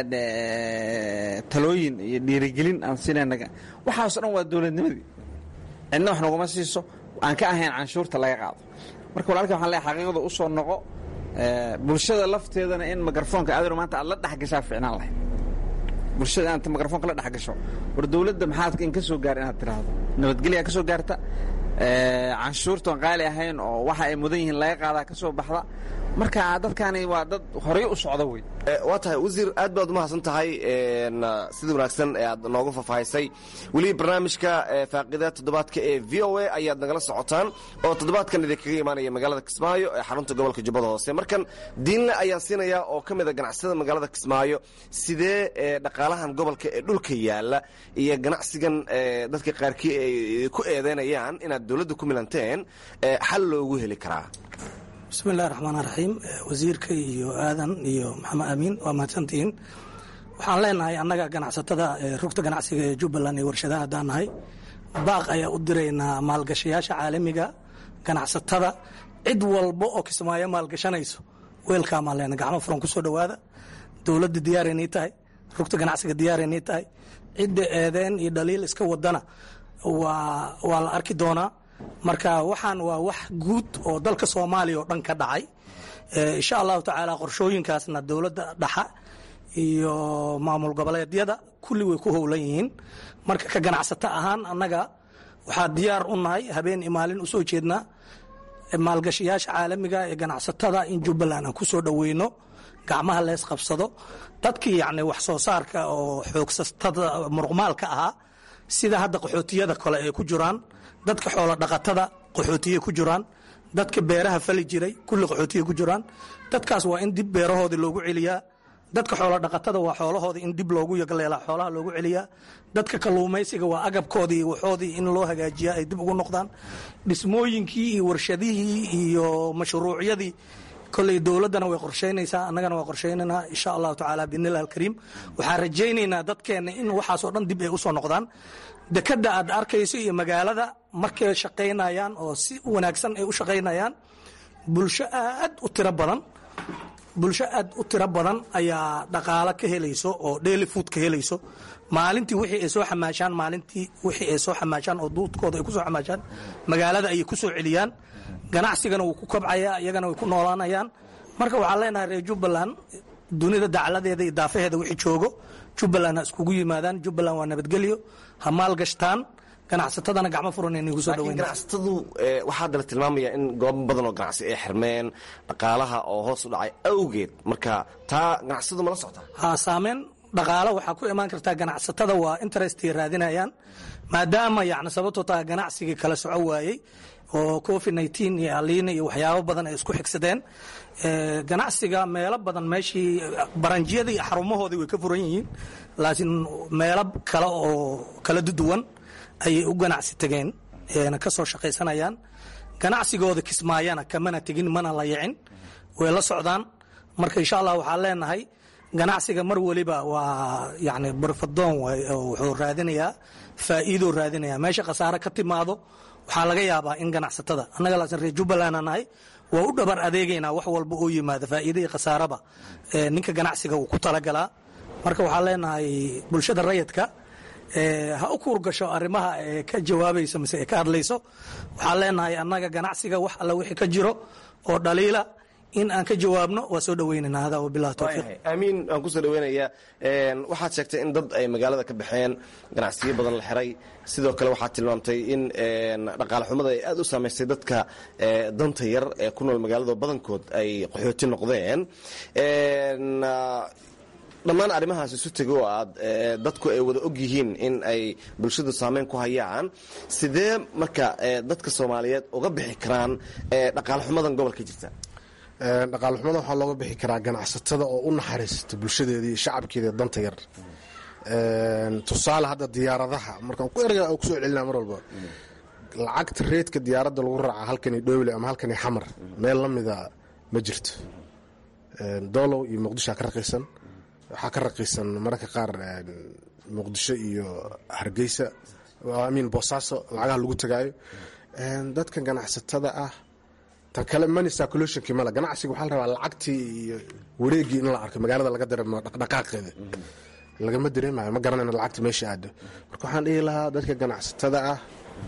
Speaker 3: talooyin iyo dhiirigelin aan siinayna waxaaso dhan waa dowladnimadii cidna wax naguma siiso aan ka ahayn canshuurta laga qaado marka walaalka waxaan leeyahay xaqiiqda u soo noqo bulshada lafteedana in mikrafoonka aadar maanta aad la dhexgashaa ficnaan lahayd bulshada inaad mikrafoonka la dhexgasho war dowladda maxaad in ka soo gaar inaad tiraahdo nabadgelyaa ka soo gaarta canshuurtan qaali ahayn oo waxa ay mudan yihiin laga qaadaa ka soo baxda marka dadkani waa dad horey u socda wey
Speaker 7: waa tahay wasiir aad baad umahadsan tahay sida wanaagsan ee aad noogu faahfaahisay weli barnaamijka faaqida toddobaadka ee v o a ayaad nagala socotaan oo toddobaadkan idinkaga imaanaya magaalada kismaayo ee xarunta gobolka jubbada hoose markan diinle ayaan siinayaa oo ka mid a ganacsada magaalada kismaayo sidee dhaqaalahan gobolka ee dhulka yaala iyo ganacsigan dadka qaarkii ay ku eedeynayaan inaad dowladda ku milanteen xal loogu heli karaa
Speaker 2: bismi illahi raxmaan raxiim wasiirka iyo aadan iyo maxamed amiin waa mahadsantihiin waxaan leenahay annaga ganacsatada rugta ganacsiga ee jubbaland iyo warshadaha haddaan nahay baaq ayaa u diraynaa maalgashayaasha caalamiga ganacsatada cid walba oo kismaayo maalgashanayso weelkaamaan leenahay gacmo furan ku soo dhowaada dowladda diyaaraynay tahay rugta ganacsiga diyaaraynay tahay cidda eedeen iyo dhaliil iska wadana waa la arki doonaa marka waxaan waa wax guud oo dalka soomaaliya oo dhan ka dhacay insha allahu tacaala qorshooyinkaasna dowladda dhaxa iyo maamul goboleedyada kulli way ku howlan yihiin marka ka ganacsato ahaan annaga waxaa diyaar u nahay habeen iyo maalin usoo jeednaa maalgashayaasha caalamiga ee ganacsatada in jubbaland aan ku soo dhoweyno gacmaha lees qabsado dadkii yacni wax soo saarka oo xoogsatada muruqmaalka ahaa sida hadda qaxootiyada kale ay ku jiraan dadka xoolo dhaqatada qaxootiye ku jiraan dadka beeraha fali jiray kulli qaxootiye ku jiraan dadkaas waa in dib beerahoodii loogu celiyaa dadka xoolo dhaqatada waa xoolahoodii in dib loogu yagleelaa xoolaha loogu celiyaa dadka kalluumaysiga waa agabkoodii waxoodii in loo hagaajiyaa ay dib ugu noqdaan dhismooyinkii iyo warshadihii iyo mashruucyadii koley dowladdana way qorshaynaysaa annagana waa qorshaynaynaa insha allahu tacaala biidnillahi alkariim waxaan rajaynaynaa dadkeenna in waxaasoo dhan dib ay u soo noqdaan dekadda aad arkayso iyo magaalada markay shaqaynayaan oo si wanaagsan ay u shaqaynayaan bulsho aad u tiro badan bulsho aad u tiro badan ayaa dhaqaalo ka helayso oo daily food ka helayso maalintii wixii ay soo xamaashaan maalintii wixii ay soo xamaashaan oo duudkooda ay ku soo xamaashaan magaalada ayay ku soo celiyaan ganacsigana wuu ku kobcayaa iyagana way ku noolaanayaan marka waxaan leenahay reer jubbaland dunida dacladeeda iyo daafaheeda wixii joogo jubbaland ha iskugu yimaadaan jubbaland waa nabadgelyo ha maalgashtaan ganacsatadana gacmo furan inagu soo
Speaker 7: laakiin
Speaker 2: dhaweyn
Speaker 7: ganacsatadu eh, waxaa haddana tilmaamaya in goobo badan oo ganacsi ay xirmeen dhaqaalaha oo hoos u dhacay awgeed marka taa ganacsatadu mala socota
Speaker 2: ha saameyn dhaqaalo waxaa ku imaan kartaa ganacsatada waa interestay raadinayaan maadaama yani sababtoo taa ganacsigii kala soco waayey oo covid 19 iyo aliina iyo waxyaabo badan ay isku xigsadeen Eh, ganacsiga meelo badan meeshii baranjiyada iyo xarumahoodii way ka furan yihiin laakiin meelo kale oo kala duwan ayay u ganacsi tageen eena ka soo shaqaysanayaan ganacsigooda kismaayana kamana tegin mana la yicin way la socdaan marka insha allah waxaan leenahay ganacsiga mar waliba waa yani barfadoon waay oo wuxuu raadinayaa faa'iidoo raadinaya meesha khasaare ka timaado waxaa laga yaabaa in ganacsatada annaga laasin reer jubbaland aan nahay waa u dhabar adeegaynaa wax walba oo yimaada faa'iida iyo khasaaraba ee ninka ganacsiga uu ku talagalaa marka waxaan leenahay bulshada rayidka ee ha u kuur gasho arrimaha ee ka jawaabayso mise ee ka hadlayso waxaan leenahay annaga ganacsiga wax alla wixii ka jiro oo dhaliila in aan ka jawaabno waa soo dhoweynaynaa hada wabillahi towfiiq
Speaker 7: waayahay aamiin waan kusoo dhaweynayaa Een, waxaad sheegtay in dad ay magaalada ka baxeen ganacsiyo badan la xiray sidoo kale waxaad tilmaamtay in een, dhaqaale xumada ay aad u saamaysay dadka ee, danta yar ee ku nool magaalada oo badankood ay qaxooti noqdeen Een, ah, dhammaan arrimahaas isu tego oo aad ee, dadku ay wada og yihiin in ay bulshadu saameyn ku hayaan sidee marka ee, dadka soomaaliyeed uga bixi karaan ee, dhaqaale xumadan gobolka jirta
Speaker 8: Een, dhaqaale xumada waxaa looga bixi karaa ganacsatada oo u naxariista bulshadeedii iyo shacabkeeda danta yar Een, tusaale hadda diyaaradaha markaan ku erga kusoo celinaa mar walba lacagta reedka diyaaradda lagu raaca halkani dhowle ama halkani xamar meel la mida ma jirto Een, doolow iyo muqdisho ka raqiisan waxaa ka raqiisan mararka qaar een, muqdisho iyo hargeysa amin boosaaso lacagaha lagu tagaayo Een, dadka ganacsatada ah tan kale money circulationki male ganacsiga waxaa la rabaa lacagtii iyo wareegii in la arko magaalada laga dareemo dhaqdhaqaaqeeda lagama dareemayo ma garanayno lacagta meesha aado marka waxaan dhihi lahaa dadka ganacsatada ah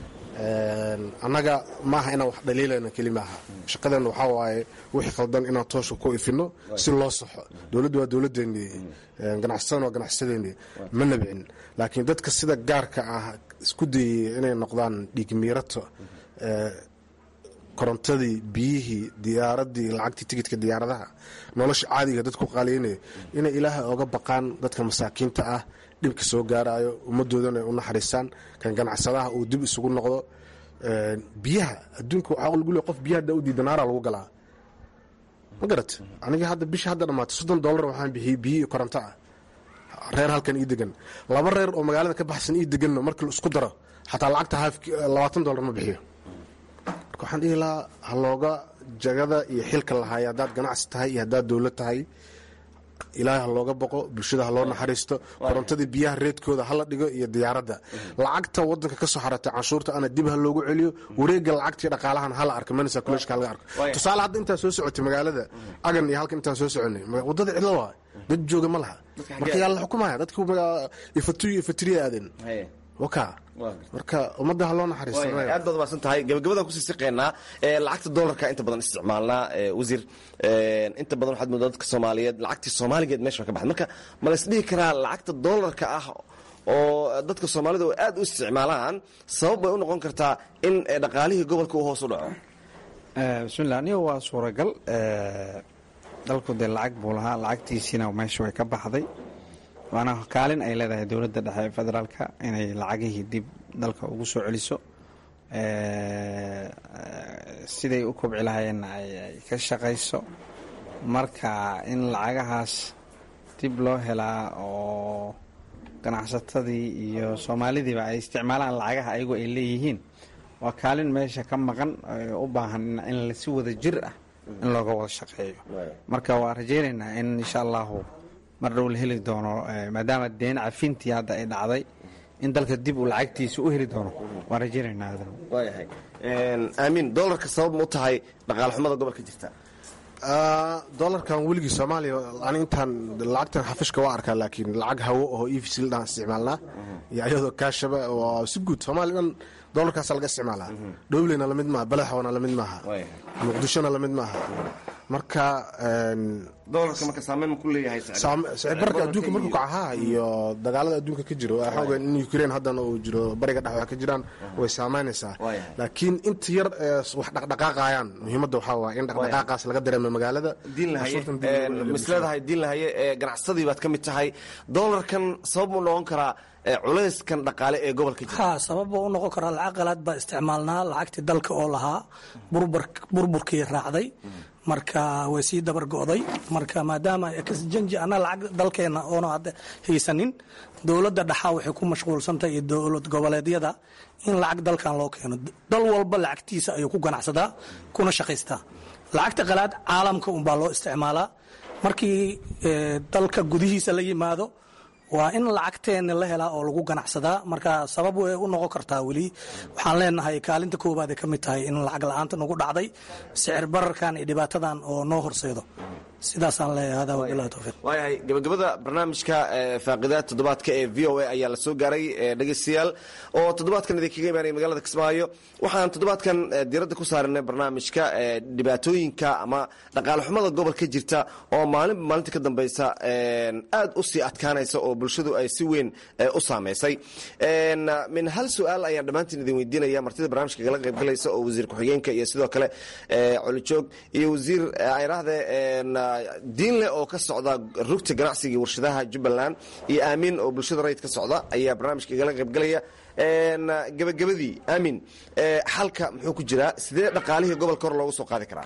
Speaker 8: een, annaga maaha inaan wax dhaliilayno keli maaha shaqadeena waxaa waaye wixii khaldan inaan toosha ku ifino si loo saxo dowladdu waa dowladdeennii een, ganacsatadana waa ganacsadeennii ma nabcin laakiin dadka sida gaarka ah isku dayay inay noqdaan dhiigmiirato ee, korontadii biyihii diyaaradii lacagtii tigidka diyaaradaha nolosha caadiga dadku qaaliynaya inay ilaahay oga baqaan dadka masaakiinta ah dhibka soo gaarayo ummadoodana ay u naxariistaan kan ganacsadaha uu dib isugu noqdo Een, biyaha adduunka waxaa lagu leeyahay qof biyaha hadda u diida naara lagu galaa ma garat aniga hadda bisha hadda dhammaatay soddon dollar waxaan bixiyey biyo iyo koronto ah reer halkan ii degan laba reer oo magaalada ka baxsan ii deganno markii la isku daro xataa lacagta haaf labaatan dollar ma bixiyo marka waxaan dhihi lahaa ha looga jagada iyo xilka lahaay haddaad ganacsi tahay iyo haddaad dowlad tahay ilaahay ha looga boqo bulshada ha loo naxariisto korontadii biyaha reedkooda hala dhigo iyo diyaaradda lacagta wadanka ka soo xaratay canshuurta ana dib ha loogu celiyo wareega lacagtii dhaqaalahan hala arko manisa kuleshka halaga arko tusaale hadda intaan soo socotay magaalada agan iyo halkan intaan soo soconay wadada cidlo waa dad jooga ma laha marka yaa la xukumaya dadku ifatuyo ifatiriya aadeen waka marka ummadda ha loo naxariisto
Speaker 7: aad baad umaasan tahay gabagabadaan kusii siqeynaa lacagta dolarka inta badan isticmaalnaa wasiir inta badan waxaad moodaa dadka soomaaliyeed lacagtii soomaaligeed meesha ka baxda marka ma la isdhihi karaa lacagta dolarka ah oo dadka soomaalida oo aad u isticmaalaan sabab bay u noqon kartaa in dhaqaalihii gobolka uu hoos u dhaco
Speaker 3: bismillah aniga waa suuragal dalku dee lacag buu lahaa lacagtiisiina meesha way ka baxday waana kaalin ay leedahay dowladda dhexe ee federaalka inay lacagihii dib dalka ugu soo celiso siday u kobci lahaayeenna ay ka shaqayso marka in lacagahaas dib loo helaa oo ganacsatadii iyo soomaalidiiba ay isticmaalaan lacagaha ayagu ay leeyihiin waa kaalin meesha ka maqan u baahan in si wada jir ah in looga wada shaqeeyo marka waa rajaynaynaa in insha allahu mar dhow la heli doono maadaama deen cafintii hadda ay dhacday in dalka dib uu lacagtiisa u heli doono waan rajaynaynaa
Speaker 7: waayahay aamiin dolarka sabab ma u tahay dhaqaale xumada gobolka jirta
Speaker 8: dolarkan weligii soomaaliya ani intaan lacagtan xafishka waa arkaa laakiin lacag hawo oo efcl dhaan isticmaalnaa iyo ayadoo kaashaba waa si guud soomaaliya dhan dolarkaasa laga isticmaalaa dhowleyna lamid maaha balaxwana lamid maaha muqdishona lamid maaha marka
Speaker 7: dolarka marka saameyn ku leeyahay
Speaker 8: sicirbarka adduunka markuu kacahaa iyo dagaalada adduunka ka jiro waxaa ogaan in ukraine haddana uu jiro bariga dhex wax ka jiraan way saameynaysaa laakiin inta yar ee wax dhaqdhaqaaqayaan muhiimadda waxaa waaya in dhaqdhaqaaqaas laga dareemo magaalada
Speaker 7: misleedahay diin lahaye ee ganacsadii baad ka mid tahay dolarkan sabab mu noqon karaa culayskan dhaqaale ee gobolka jira
Speaker 2: ha sabab buu u noqon karaa lacag qalaad baa isticmaalnaa lacagtii dalka oo lahaa burburkii raacday marka way sii dabar go'day marka maadaama janji ana lacag dalkeena oona hadda haysanin dowladda dhaxaa waxay ku mashquulsantahay iyo dowlad goboleedyada in lacag dalkan loo keeno dal walba lacagtiisa ayuu ku ganacsadaa kuna shaqaystaa lacagta qalaad caalamka unbaa loo isticmaalaa markii dalka gudihiisa la yimaado waa in lacagteena la helaa oo lagu ganacsadaa marka sabab way u noqon kartaa weli waxaan leenahay kaalinta koowaad ay ka mid tahay in lacag la-aanta nagu dhacday sicir bararkan iyo dhibaatadan oo noo horseedo sidaasaan leeyahay hada wabilahi towfiiq
Speaker 7: waayahay gabagabada barnaamijka faaqidaad toddobaadka ee v o a ayaa la soo gaaray dhegeystayaal oo toddobaadkan idinkaga imaanaya magaalada kismaayo waxaan toddobaadkan diiradda ku saaranay barnaamijka dhibaatooyinka ama dhaqaale xumada gobolka jirta oo maalinba maalinta ka dambeysa aad u sii adkaanaysa oo bulshadu ay si weyn u saameysay min hal su-aal ayaan dhammaantiin idin weydiinaya martida barnaamijka kala qaybgalaysa oo wasiir ku-xigeenka iyo sidoo kale colijoog iyo wasiir ayraahde diinle oo ka socda rugta ganacsiga iyo warshadaha jubbaland iyo aamin oo bulshada rayid ka socda ayaa barnaamijka kala qaybgalaya gabagabadii aamin xalka muxuu ku jiraa sidee dhaqaalihii gobolka hor loogu soo qaadi karaa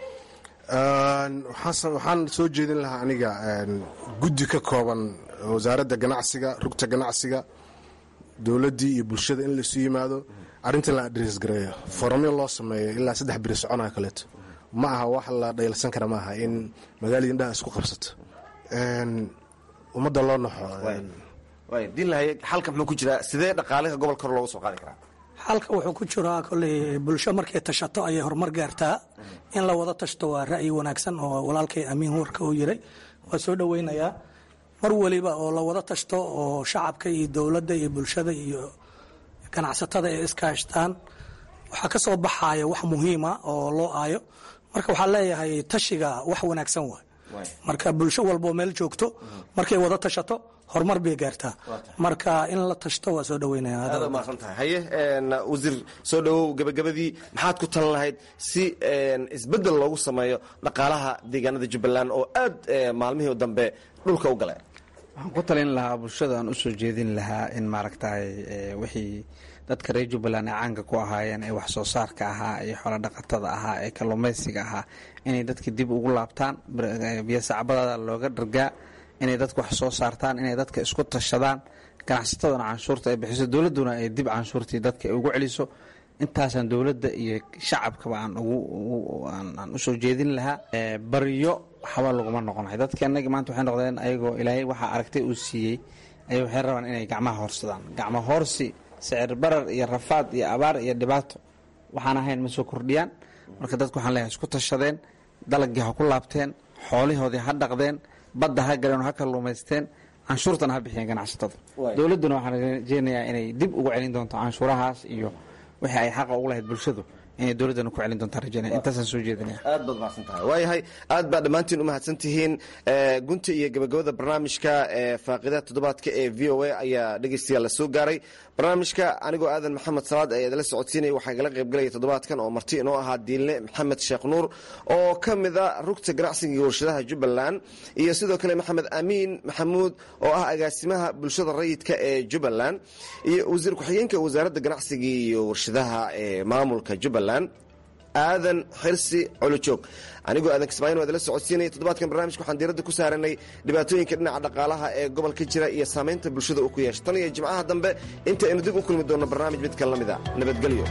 Speaker 8: waxaan soo jeedin lahaa aniga guddi ka kooban wasaaradda ganacsiga rugta ganacsiga dowladdii iyo bulshada in laisu yimaado arrintan la adres gareeyo foramyo loo sameeyo ilaa saddex biri soconaa kaleeto ma aha wax la dhaylsan kara ma aha in magaalada indhaha isku qabsato ummadda loo naxo
Speaker 7: diinlahay xalka muxuu ku jiraa sidee dhaqaaliha gobolka hor loogu soo qaadi karaa
Speaker 2: xalka wuxuu ku jiraa kolley bulsho markay tashato ayay horumar gaartaa in la wada tashto waa ra'yi wanaagsan oo walaalkay amiin warka uu yiray waa soo dhoweynayaa mar weliba oo la wada tashto oo shacabka iyo dowladda iyo bulshada iyo ganacsatada ay iskaashtaan waxaa ka soo baxaya wax muhiima oo loo aayo marka waxaa leeyahay tashiga wax wanaagsan waay marka bulsho walboo meel joogto markay wada tashato horumar bay gaartaa marka in la tashto waa soo
Speaker 7: dhaweynayaadmaasantahay haye wasiir soo dhawow gabagabadii maxaad ku talan lahayd si isbeddel loogu sameeyo dhaqaalaha deegaanada jubbaland oo aad maalmihii dambe dhulka u gale
Speaker 3: waxaan ku talin lahaa bulshada aan usoo jeedin lahaa in maaragtay wixii dadka reer jubbaland ay caanka ku ahaayeen ee wax soo saarka ahaa iyo xoolo dhaqatada ahaa ee kalluumaysiga ahaa inay dadka dib ugu laabtaan biyosacbadada looga dhargaa inay dadka wax soo saartaan inay dadka isku tashadaan ganacsataduna canshuurta ay bixiso dowladduna ay dib canshuurtii dadka ugu celiso intaasaan dowladda iyo shacabkaba aan aan usoo jeedin lahaa baryo waxba laguma noqonahay dadka inagi maanta waxay noqdeen ayagoo ilaahay waxaa aragtay uu siiyey ay waxay rabaan inay gacmaha horsadaan gacmo hoorsi sicir barar iyo rafaad iyo abaar iyo dhibaato waxaan ahayn ma soo kordhiyaan marka dadku waxaan leeyahay isku tashadeen dalagii ha ku laabteen xoolihoodii ha dhaqdeen badda ha galeen ha kalluumaysteen canshuurtana ha bixiyeen ganacsatada dowladduna waxaan rajeynayaa inay dib ugu celin doonto canshuurahaas iyo wixii ay xaqa ugu lahayd bulshadu inay dowladdana ku celin doontaa rajeynaya intaasaan soo jeedinaya
Speaker 7: aad baad mahadsan tahay waayahay aad baa dhammaantiin u mahadsan tihiin gunta iyo gabagabada barnaamijka faaqidaha toddobaadka ee v o a ayaa dhegeystayaal la soo gaaray barnaamijka anigoo aadan maxamed salaad ayaa idala socodsiinaya waxaa igala qaybgalaya toddobaadkan oo marti inoo ahaa diinle maxamed sheekh nuur oo ka mida rugta ganacsiga iyo warshadaha jubbaland iyo sidoo kale maxamed amiin maxamuud oo ah agaasimaha bulshada rayidka ee jubbaland iyo wasiir ku-xigeenka wasaaradda ganacsiga iyo warshadaha ee maamulka jubbaland aadan xirsi colojoog anigoo aadan kismaayin waa idala socodsiinaya toddobaadkan barnaamijka waxaan diiradda ku saaranay dhibaatooyinka dhinaca dhaqaalaha ee gobolka jira iyo saamaynta bulshada uu ku yeesha tan iyo jimcaha dambe inta aynu dib u kulmi doonno barnaamij mid kale la mid a nabadgelyo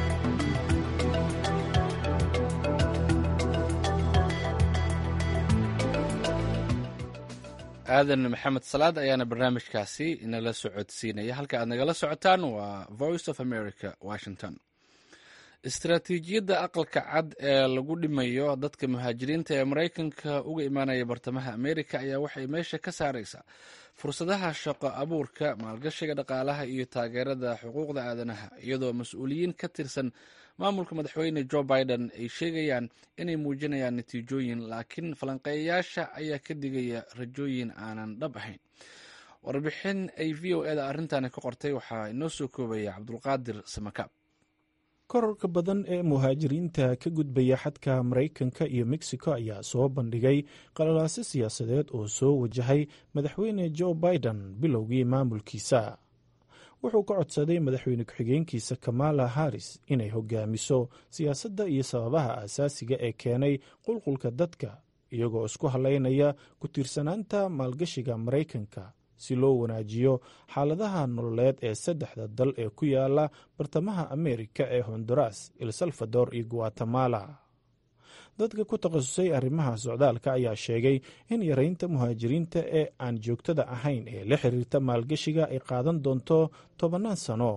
Speaker 1: aadan maxamed salaad ayaana barnaamijkaasi inala socodsiinaya halka aad nagala socotaan waa voice of america washington istaraatiijiyadda aqalka cad ee lagu dhimayo dadka muhaajiriinta ee maraykanka uga imaanaya bartamaha amerika ayaa waxay meesha ka saaraysaa fursadaha shaqo abuurka maalgashiga dhaqaalaha iyo taageerada xuquuqda aadanaha iyadoo mas-uuliyiin ka tirsan maamulka madaxweyne jo biden ay sheegayaan inay muujinayaan natiijooyin laakiin falanqeeyayaasha ayaa ka digaya rajooyin aanan dhab ahayn warbixin ay v o eda arrintaani ka qortay waxaa inoo soo koobaya cabdulqaadir samakaab
Speaker 9: kororka badan ee muhaajiriinta ka gudbaya xadka maraykanka iyo mexico ayaa soo bandhigay qalalaaso siyaasadeed oo soo wajahay madaxweyne jo biden bilowgii maamulkiisa wuxuu ka codsaday madaxweyne ku-xigeenkiisa kamala harris inay hogaamiso siyaasadda iyo sababaha aasaasiga ee keenay qulqulka dadka iyagoo isku halaynaya ku tiirsanaanta maalgashiga maraykanka si loo wanaajiyo xaaladaha nololeed ee saddexda dal ee ku yaala bartamaha ameerika ee honduras el salvador iyo guatemala dadka ku takhasusay arrimaha socdaalka ayaa sheegay in yaraynta muhaajiriinta ee aan joogtada ahayn ee la xiriirta maalgashiga ay qaadan doonto tobannaan sano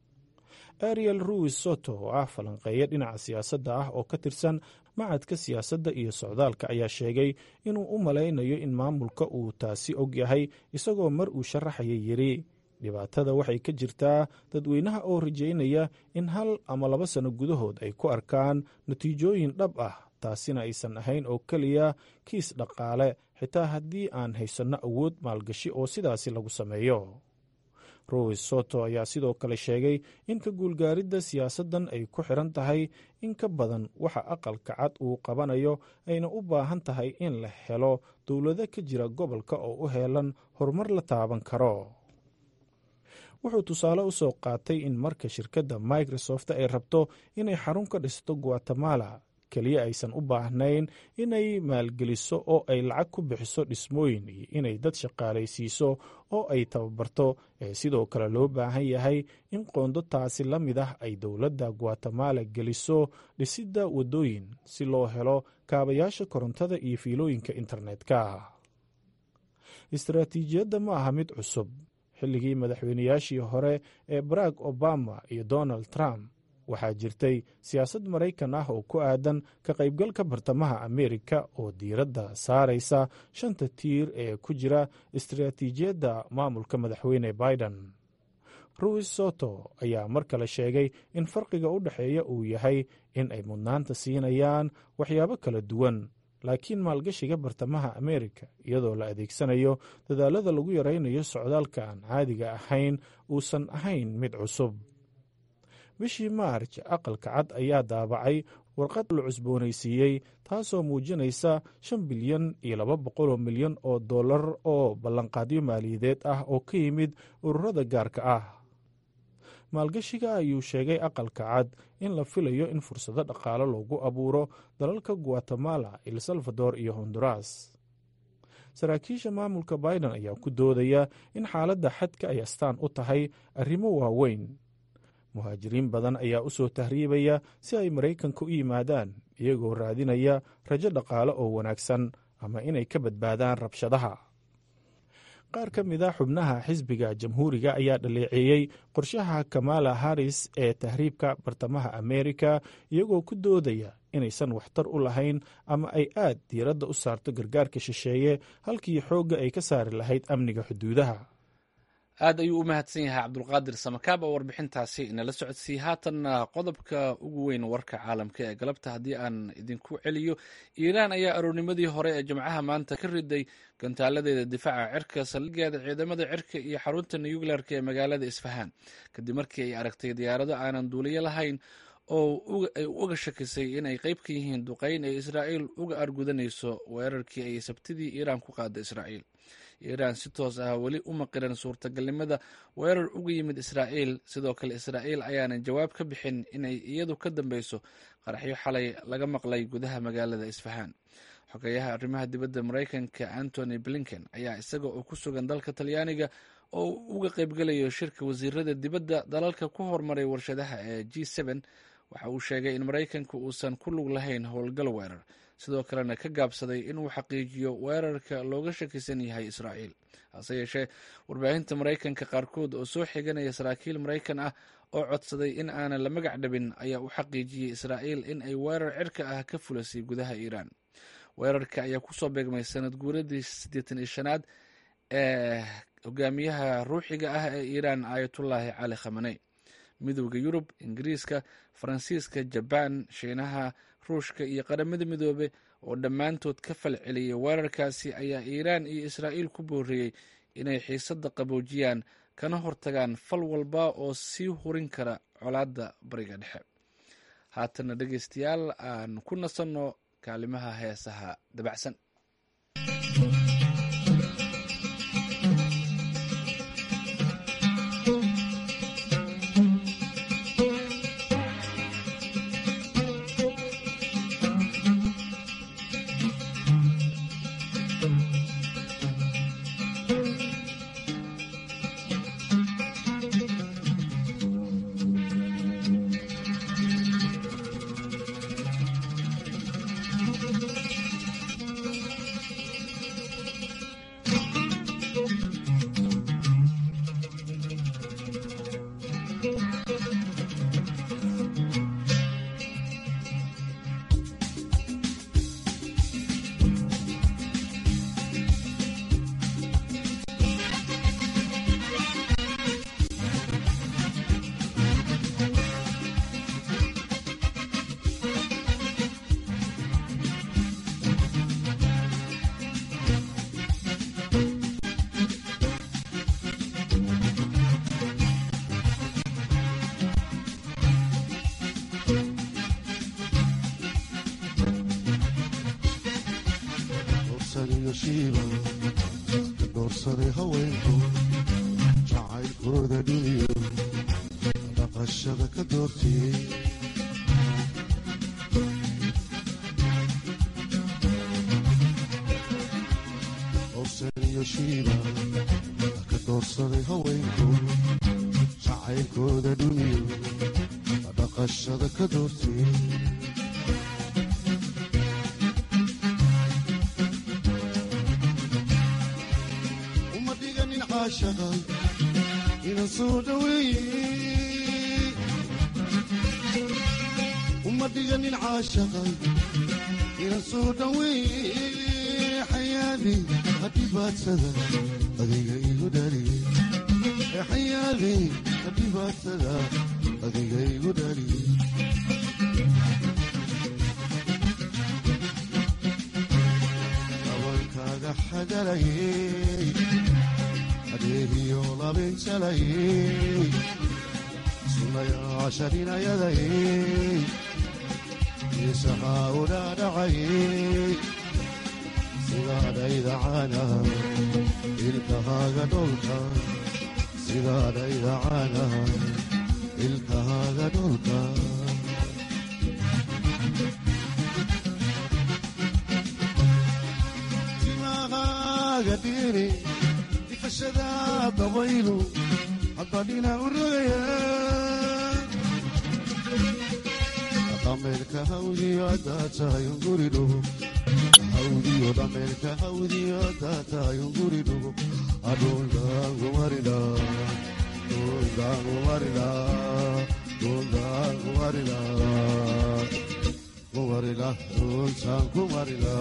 Speaker 9: ariel ruis soto oo ah falanqeeya dhinaca siyaasadda ah oo ka tirsan macadka siyaasadda iyo socdaalka ayaa sheegay inuu u malaynayo in maamulka uu taasi og yahay isagoo mar uu sharaxaya yidhi dhibaatada waxay ka jirtaa dadweynaha oo rajaynaya in hal ama laba sano gudahood ay ku arkaan natiijooyin dhab ah taasina aysan ahayn oo keliya kiis dhaqaale xitaa haddii aan haysanno awood maalgashi oo sidaasi lagu sameeyo rois soto ayaa sidoo kale sheegay in ka guulgaaridda siyaasaddan ay ku xiran tahay in ka badan waxa aqalka cad uu qabanayo ayna u baahan tahay in la helo dowlado ka jira gobolka oo u heelan horumar la taaban karo wuxuu tusaale u soo qaatay in marka shirkadda microsoft ay rabto inay xarun ka dhisto guatemala keliya aysan u baahnayn inay maalgeliso oo ay lacag ku bixiso dhismooyin iyo inay dad shaqaalaysiiso oo ay tababarto ee sidoo kale loo baahan yahay in qoondo taasi la mid ah ay dowladda guatemala geliso dhisidda waddooyin si loo helo kaabayaasha korontada iyo fiilooyinka internetka istaraatiijiyadda ma aha mid cusub xilligii madaxweynayaashii hore ee barack obama iyo donald trump waxaa jirtay siyaasad maraykan ah oo ku aadan ka qaybgalka bartamaha ameerika oo diiradda saaraysa shanta tiir ee ku jira istaraatiijiyadda maamulka madaxweyne biden ruis soto ayaa mar kale sheegay in farqiga u dhexeeya uu yahay in ay mudnaanta siinayaan waxyaabo kala duwan laakiin maalgashiga bartamaha ameerika iyadoo la adeegsanayo dadaalada lagu yaraynayo socdaalka aan caadiga ahayn uusan ahayn mid cusub bishii maarj aqalka cad ayaa daabacay warqad la cusboonaysiiyey taasoo muujinaysa shan bilyan iyo laba boqoloo milyan oo dollar oo ballanqaadyo maaliyadeed ah oo ka yimid ururada gaarka ah maalgashiga ayuu sheegay aqalka cad in la filayo in fursado dhaqaale loogu abuuro dalalka guatemala el salvador iyo honduras saraakiisha maamulka biden ayaa ku doodaya in xaaladda xadka ay astaan u tahay arrimo waaweyn muhaajiriin badan ayaa u soo tahriibaya si ay maraykanka u yimaadaan iyagoo raadinaya rajo dhaqaale oo wanaagsan ama inay ka badbaadaan rabshadaha qaar ka mid a xubnaha xisbiga jamhuuriga ayaa dhaleeceeyey qorshaha kamala harris ee tahriibka bartamaha ameerika iyagoo ku doodaya inaysan waxtar u lahayn ama ay aad diiradda u saarto gargaarka shisheeye halkii xoogga ay ka saari lahayd amniga xuduudaha
Speaker 1: aad ayuu u mahadsan yahay cabdulqaadir samakaab oo warbixintaasi inala socodsiiyey haatanna qodobka ugu weyn warka caalamka ee galabta haddii aan idinku celiyo iiraan ayaa aroornimadii hore ee jimcaha maanta ka riday gantaaladeeda difaaca cirka saldhigeeda ciidamada cirka iyo xarunta nuyukleerka ee magaalada isfahaan kadib markii ay aragtay diyaarado aanan duuliyo lahayn oo ay uga shakisay in ay qayb ka yihiin duqeyn ee israa'iil uga argudanayso weerarkii ay sabtidii iiraan ku qaada israa'iil iiraan si toos ah weli uma qiran suurtagalnimada weerar uga yimid israa'iil sidoo kale israa'iil ayaanan jawaab ka bixin inay iyadu ka dambeyso qaraxyo xalay laga maqlay gudaha magaalada isfahaan xogeyaha arrimaha dibadda maraykanka antony blinken ayaa isaga oo ku sugan dalka talyaaniga oo uga qaybgalayo shirka wasiirada dibadda dalalka ku hormaray warshadaha ee g waxa uu sheegay in maraykanka uusan ku lug lahayn howlgal weerar sidoo kalena ka gaabsaday inuu xaqiijiyo weerarka looga shakisan yahay israa'iil hase yeeshee warbaahinta maraykanka qaarkood oo soo xiganaya saraakiil maraykan ah oo codsaday in aanan la magac dhabin ayaa u xaqiijiyey israa'iil in ay weerar cirka ah ka fulasay gudaha iiraan weerarka ayaa kusoo beegmay sanad guuradii siddeetan iyo shanaad ee hogaamiyaha ruuxiga ah ee iiraan aayatullaahi cali khamaney midooda yurub ingiriiska faransiiska jabaan shiinaha ruushka iyo qaramada midoobe oo dhammaantood ka falceliyay weerarkaasi ayaa iiraan iyo israa'iil ku booriyey inay xiisadda qaboojiyaan kana hortagaan fal walba oo sii hurin kara colaadda bariga dhexe haatana dhegeystayaal aan ku nasanno kaalimaha heesaha dabacsan
Speaker 10: doorsaday haweenku jacaylkooda dhuniyo dhaqashada ka doortiyey owsaniyo shiiba ka doorsaday haweenku jacaylkooda dhuniyo dhaqashada ka doortiyey uma dhiganin caashaqa ina soo dhaweeye uma dhiganin caashaqa ina soo dhaweeye xayaadi hadhibaadsada adiga igu dhaliye xayaadi hadhibaadsada adiga igu dhaliye abankaaga xagalayey adeegiyo labinjalayey sunayaashaninayadayey isahaa u dhaadhacayey sidaadhaydacana ilkahaaga dholka sidaadhaydacana ilkahaaga dholka timahaaga dhiiri ifashada dabaylu haddadhina u rogaya dhameerka hawdiyo haddaa tahay unguri dhugo hawdiyo dhameerka hawdiyo haddaa tahay unguri dhugo adhuldaangumarida dhuldaangumarida dhuldaangumarida kumarila dhultaan kumarila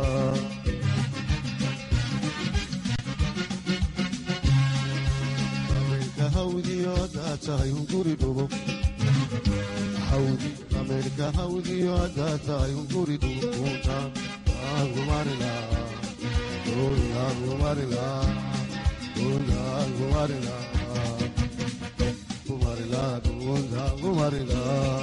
Speaker 10: dhameerka hawdiyo haddaa tahay unguri dhugo hawdi dhameerka hawdiyo haddaa tahay unguri dhugo dhultaan kumarila dhultaan kumarila dhultaan kumarila kumarila dhultaan kumarila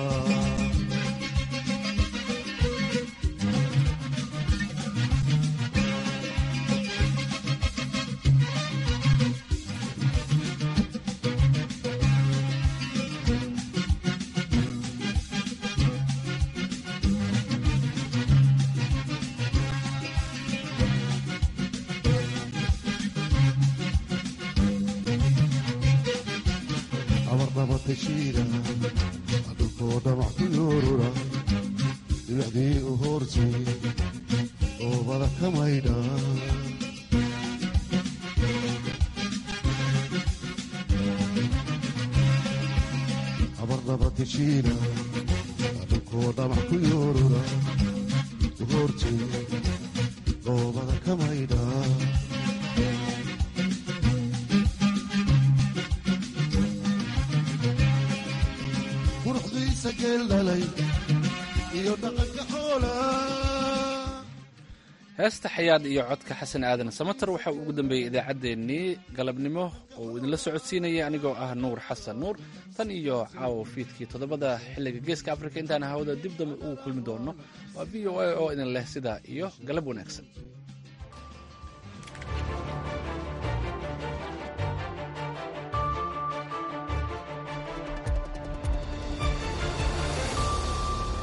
Speaker 10: abarnabatashiida dhulkoo dhamac ku yoorura dhibicdii u hoortay oobada ka maydha abarnabatashiida dhulkoo dhamac ku yoorura u hoortay oobada ka maydha iyo dhaqanka xoola
Speaker 1: heesta xayaad iyo codka xasan aadan samater waxa uu ugu dambeeyey idaacaddeenii galabnimo oo uu idinla socodsiinaya anigoo ah nuur xasan nuur tan iyo caawo fiidkii toddobada xilliga geeska afrika intaan hawada dib dambe ugu kulmi doono waa v o a oo idin leh sidaa iyo galab wanaagsan